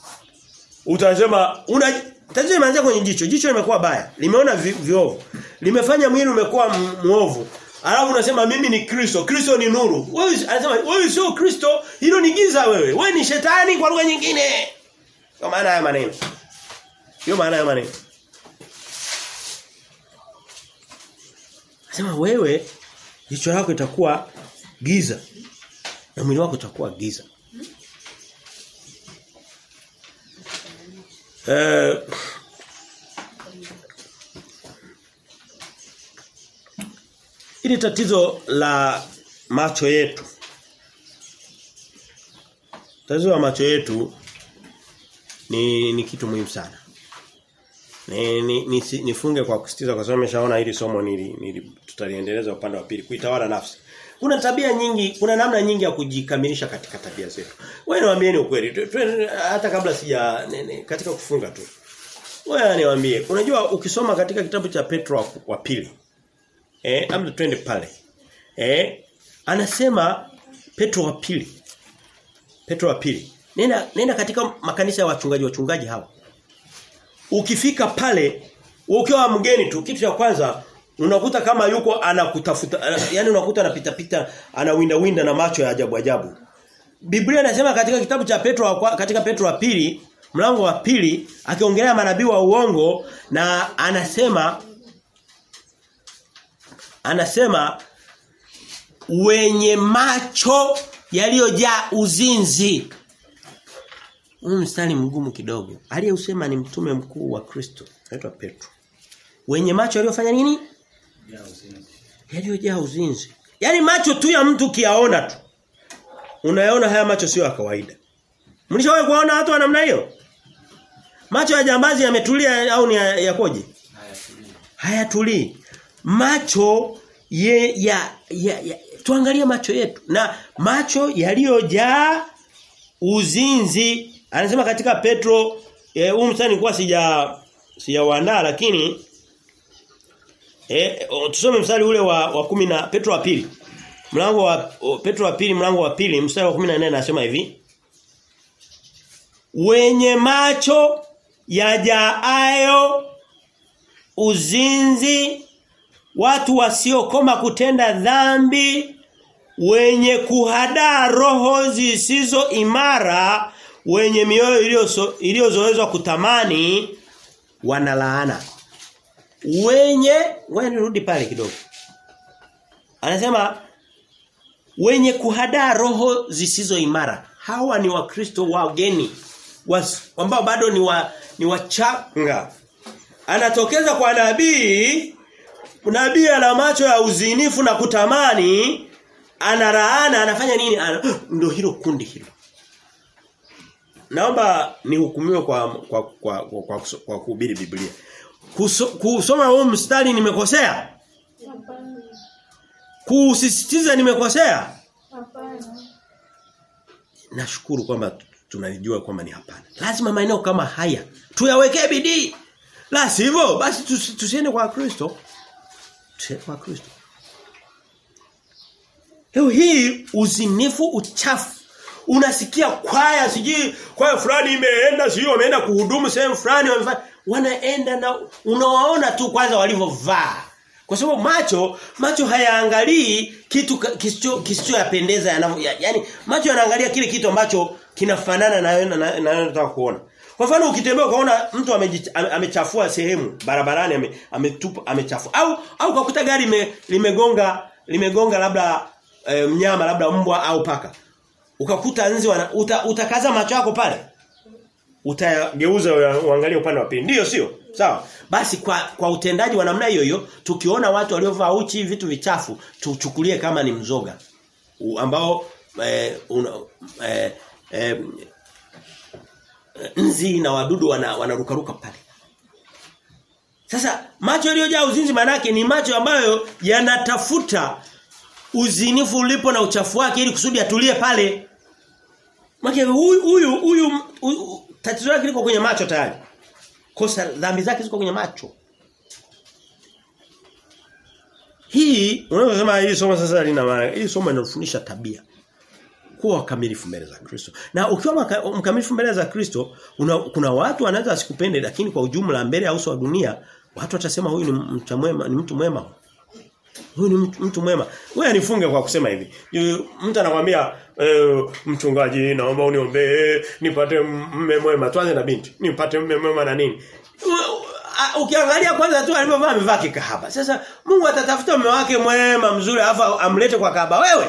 Utasema una tatizo limeanzia kwenye jicho. Jicho limekuwa baya. Limeona vi, viovu. Limefanya mwili umekuwa muovu. Alafu unasema mimi ni Kristo. Kristo ni nuru. Wewe anasema wewe sio Kristo, hilo ni giza wewe. Wewe ni shetani kwa lugha nyingine. Kwa maana haya maneno. Sio maana haya maneno. Anasema wewe jicho lako itakuwa giza. Na mwili wako utakuwa giza. Eh Ili tatizo la macho yetu. Tatizo la macho yetu ni ni kitu muhimu sana. Ni, ni, ni nifunge kwa kusitiza kwa sababu nimeshaona hili somo nili, nili tutaliendeleza upande wa pili kuitawala nafsi. Kuna tabia nyingi, kuna namna nyingi ya kujikamilisha katika tabia zetu. Wewe niwaambieni ukweli. Hata kabla sija nene, katika kufunga tu. Wewe niwaambie, unajua ukisoma katika kitabu cha Petro wa, wa pili. Eh, amna twende pale. Eh, anasema Petro wa pili. Petro wa pili. Nenda nenda katika makanisa ya wachungaji wachungaji hawa. Ukifika pale ukiwa mgeni tu kitu cha kwanza unakuta kama yuko anakutafuta yani unakuta anapita pita anawinda winda na macho ya ajabu ajabu. Biblia inasema katika kitabu cha Petro katika Petro wa pili mlango wa pili akiongelea manabii wa uongo na anasema anasema wenye macho yaliyojaa uzinzi. Huu mstari mgumu kidogo. Aliyeusema ni mtume mkuu wa Kristo, anaitwa Petro. Wenye macho yaliyofanya nini? Yaliyojaa uzinzi. Yaani macho tu ya mtu kiaona tu. Unayaona haya macho sio ya kawaida. Mlishawahi kuona watu wa namna hiyo? Macho ya jambazi yametulia au ni yakoje? Hayatulii. Macho ye, ya, ya, ya tuangalie macho yetu na macho yaliyojaa uzinzi anasema katika Petro huu e, mstari nilikuwa sija sijawaandaa lakini eh tusome mstari ule wa wa kumi na Petro wa pili mlango wa o, Petro wa pili mlango wa pili mstari wa 14 anasema hivi wenye macho yajaayo uzinzi watu wasiokoma kutenda dhambi wenye kuhadaa roho zisizo imara wenye mioyo iliyozoezwa kutamani wanalaana. Wenye ngoja nirudi pale kidogo. Anasema wenye kuhadaa roho zisizo imara. Hawa ni wakristo wageni ambao bado ni wa ni wachanga. Anatokeza kwa nabii nabii ana macho ya uzinifu na kutamani anaraana anafanya nini ana, ndio hilo kundi hilo naomba nihukumiwe kwa kwa kwa kwa, kwa, kwa kuhubiri Biblia Kuso, kusoma huu mstari nimekosea kusisitiza nimekosea Hapana. nashukuru kwamba tunalijua kwamba ni hapana lazima maeneo kama haya tuyawekee bidii la sivyo basi tusi- tusiende kwa Kristo tusiende kwa Kristo Leo hii uzinifu uchafu unasikia kwaya sijui kwaya fulani imeenda sijui wameenda kuhudumu sehemu fulani wamefanya wanaenda na unawaona tu kwanza walivyovaa kwa sababu macho macho hayaangalii kitu ka- kisicho kisichoyapendeza yanavyo ya, yani macho yanaangalia kile kitu ambacho kinafanana na na- na na unataka kuona kwa mfano ukitembea ukaona mtu ameji- ame- amechafua sehemu barabarani ame- ametupa amechafua au au ukakuta gari lime- limegonga limegonga labda e, mnyama labda mbwa au paka ukakuta nzi wana, uta, utakaza macho yako pale utageuza ua- uangalie upande wa pili ndio sio sawa basi kwa kwa utendaji wa namna hiyo hiyo tukiona watu waliovaa uchi vitu vichafu tuchukulie kama ni mzoga U- ambao eh, una, eh, eh, nzi na wadudu wana, wanarukaruka pale sasa macho yaliyojaa uzinzi manake ni macho ambayo yanatafuta uzinifu ulipo na uchafu wake ili kusudi atulie pale. Maki huyu huyu huyu huyu- tatizo lake liko kwenye macho tayari. Kosa dhambi zake ziko kwenye macho. Hii unaweza hii somo sasa lina maana. Hii somo linafundisha tabia. Kuwa wakamilifu mbele za Kristo. Na ukiwa maka- mkamilifu mbele za Kristo, una, kuna watu wanaweza wasikupende lakini kwa ujumla mbele ya uso wa dunia watu watasema huyu ni mtu mwema, ni mtu mwema. Huyu ni mtu, mtu mwema. Wewe nifunge kwa kusema hivi. Yu- Mtu anakuambia e, mchungaji naomba uniombee nipate mme mwema. Tuanze na binti. Nipate mme mwema na nini? U- a- Ukiangalia kwanza tu alivyovaa amevaa kikahaba. Sasa Mungu atatafuta mume wake mwema mzuri afa amlete kwa kahaba wewe.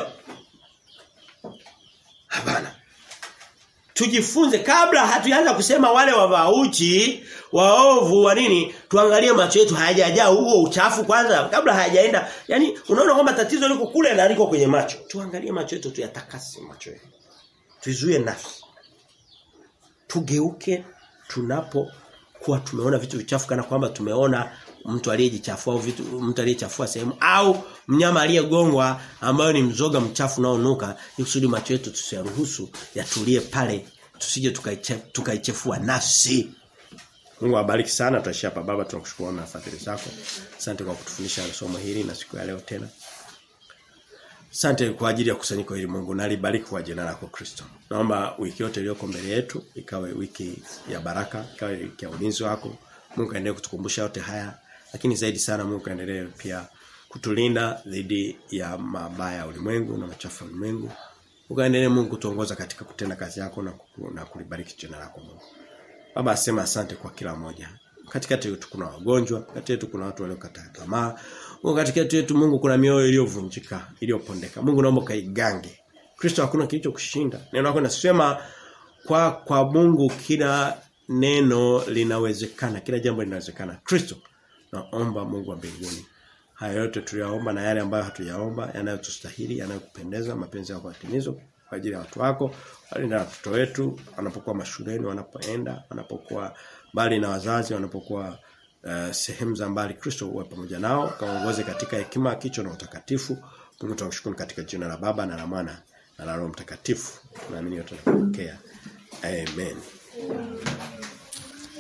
Hapana. Tujifunze kabla hatuanza kusema wale wavauchi, waovu wa nini, tuangalie macho yetu hayajajaa huo uchafu kwanza kabla hayajaenda. Yaani unaona kwamba tatizo liko kule na liko kwenye macho. Tuangalie macho yetu tuyatakase macho yetu. Tuizuie nafsi. Tugeuke tunapo kuwa tumeona vitu vichafu kana kwamba tumeona mtu aliyejichafua au vitu mtu aliyechafua sehemu au mnyama aliyegongwa ambayo ni mzoga mchafu unaonuka ili kusudi macho yetu tusiyaruhusu yatulie pale tusije tukaiche- tukaichefua nafsi Mungu awabariki sana tutaishia hapa baba tunakushukuru na fadhili zako asante kwa kutufundisha somo hili na siku ya leo tena Asante kwa ajili ya kusanyiko hili Mungu na libariki kwa jina lako Kristo. Naomba wiki yote iliyoko mbele yetu ikawe wiki ya baraka, ikawe wiki ya ulinzi wako. Mungu aendelee kutukumbusha yote haya, lakini zaidi sana Mungu aendelee pia kutulinda dhidi ya mabaya ya ulimwengu na machafu ya ulimwengu. Mungu aendelee Mungu kutuongoza katika kutenda kazi yako na, kuku, na kulibariki jina lako Mungu. Baba asema asante kwa kila mmoja. Katikati yetu kuna wagonjwa, katikati yetu kuna watu waliokata tamaa. Mungu katikati yetu Mungu kuna mioyo iliyovunjika, iliyopondeka. Mungu naomba kaigange. Kristo hakuna kilicho kushinda. Neno lako linasema kwa kwa Mungu kila neno linawezekana, kila jambo linawezekana. Kristo naomba Mungu wa mbinguni haya yote tuliyaomba na yale ambayo hatuyaomba yanayotustahili yanayokupendeza mapenzi yako yatimizwe kwa ajili ya watu wako walinda watoto wetu wanapokuwa mashuleni wanapoenda wanapokuwa mbali na wazazi wanapokuwa uh, sehemu za mbali Kristo uwe pamoja nao kaongoze katika hekima kicho na utakatifu Mungu tunakushukuru katika jina la Baba na la Mwana na la Roho Mtakatifu tunaamini yote tunapokea amen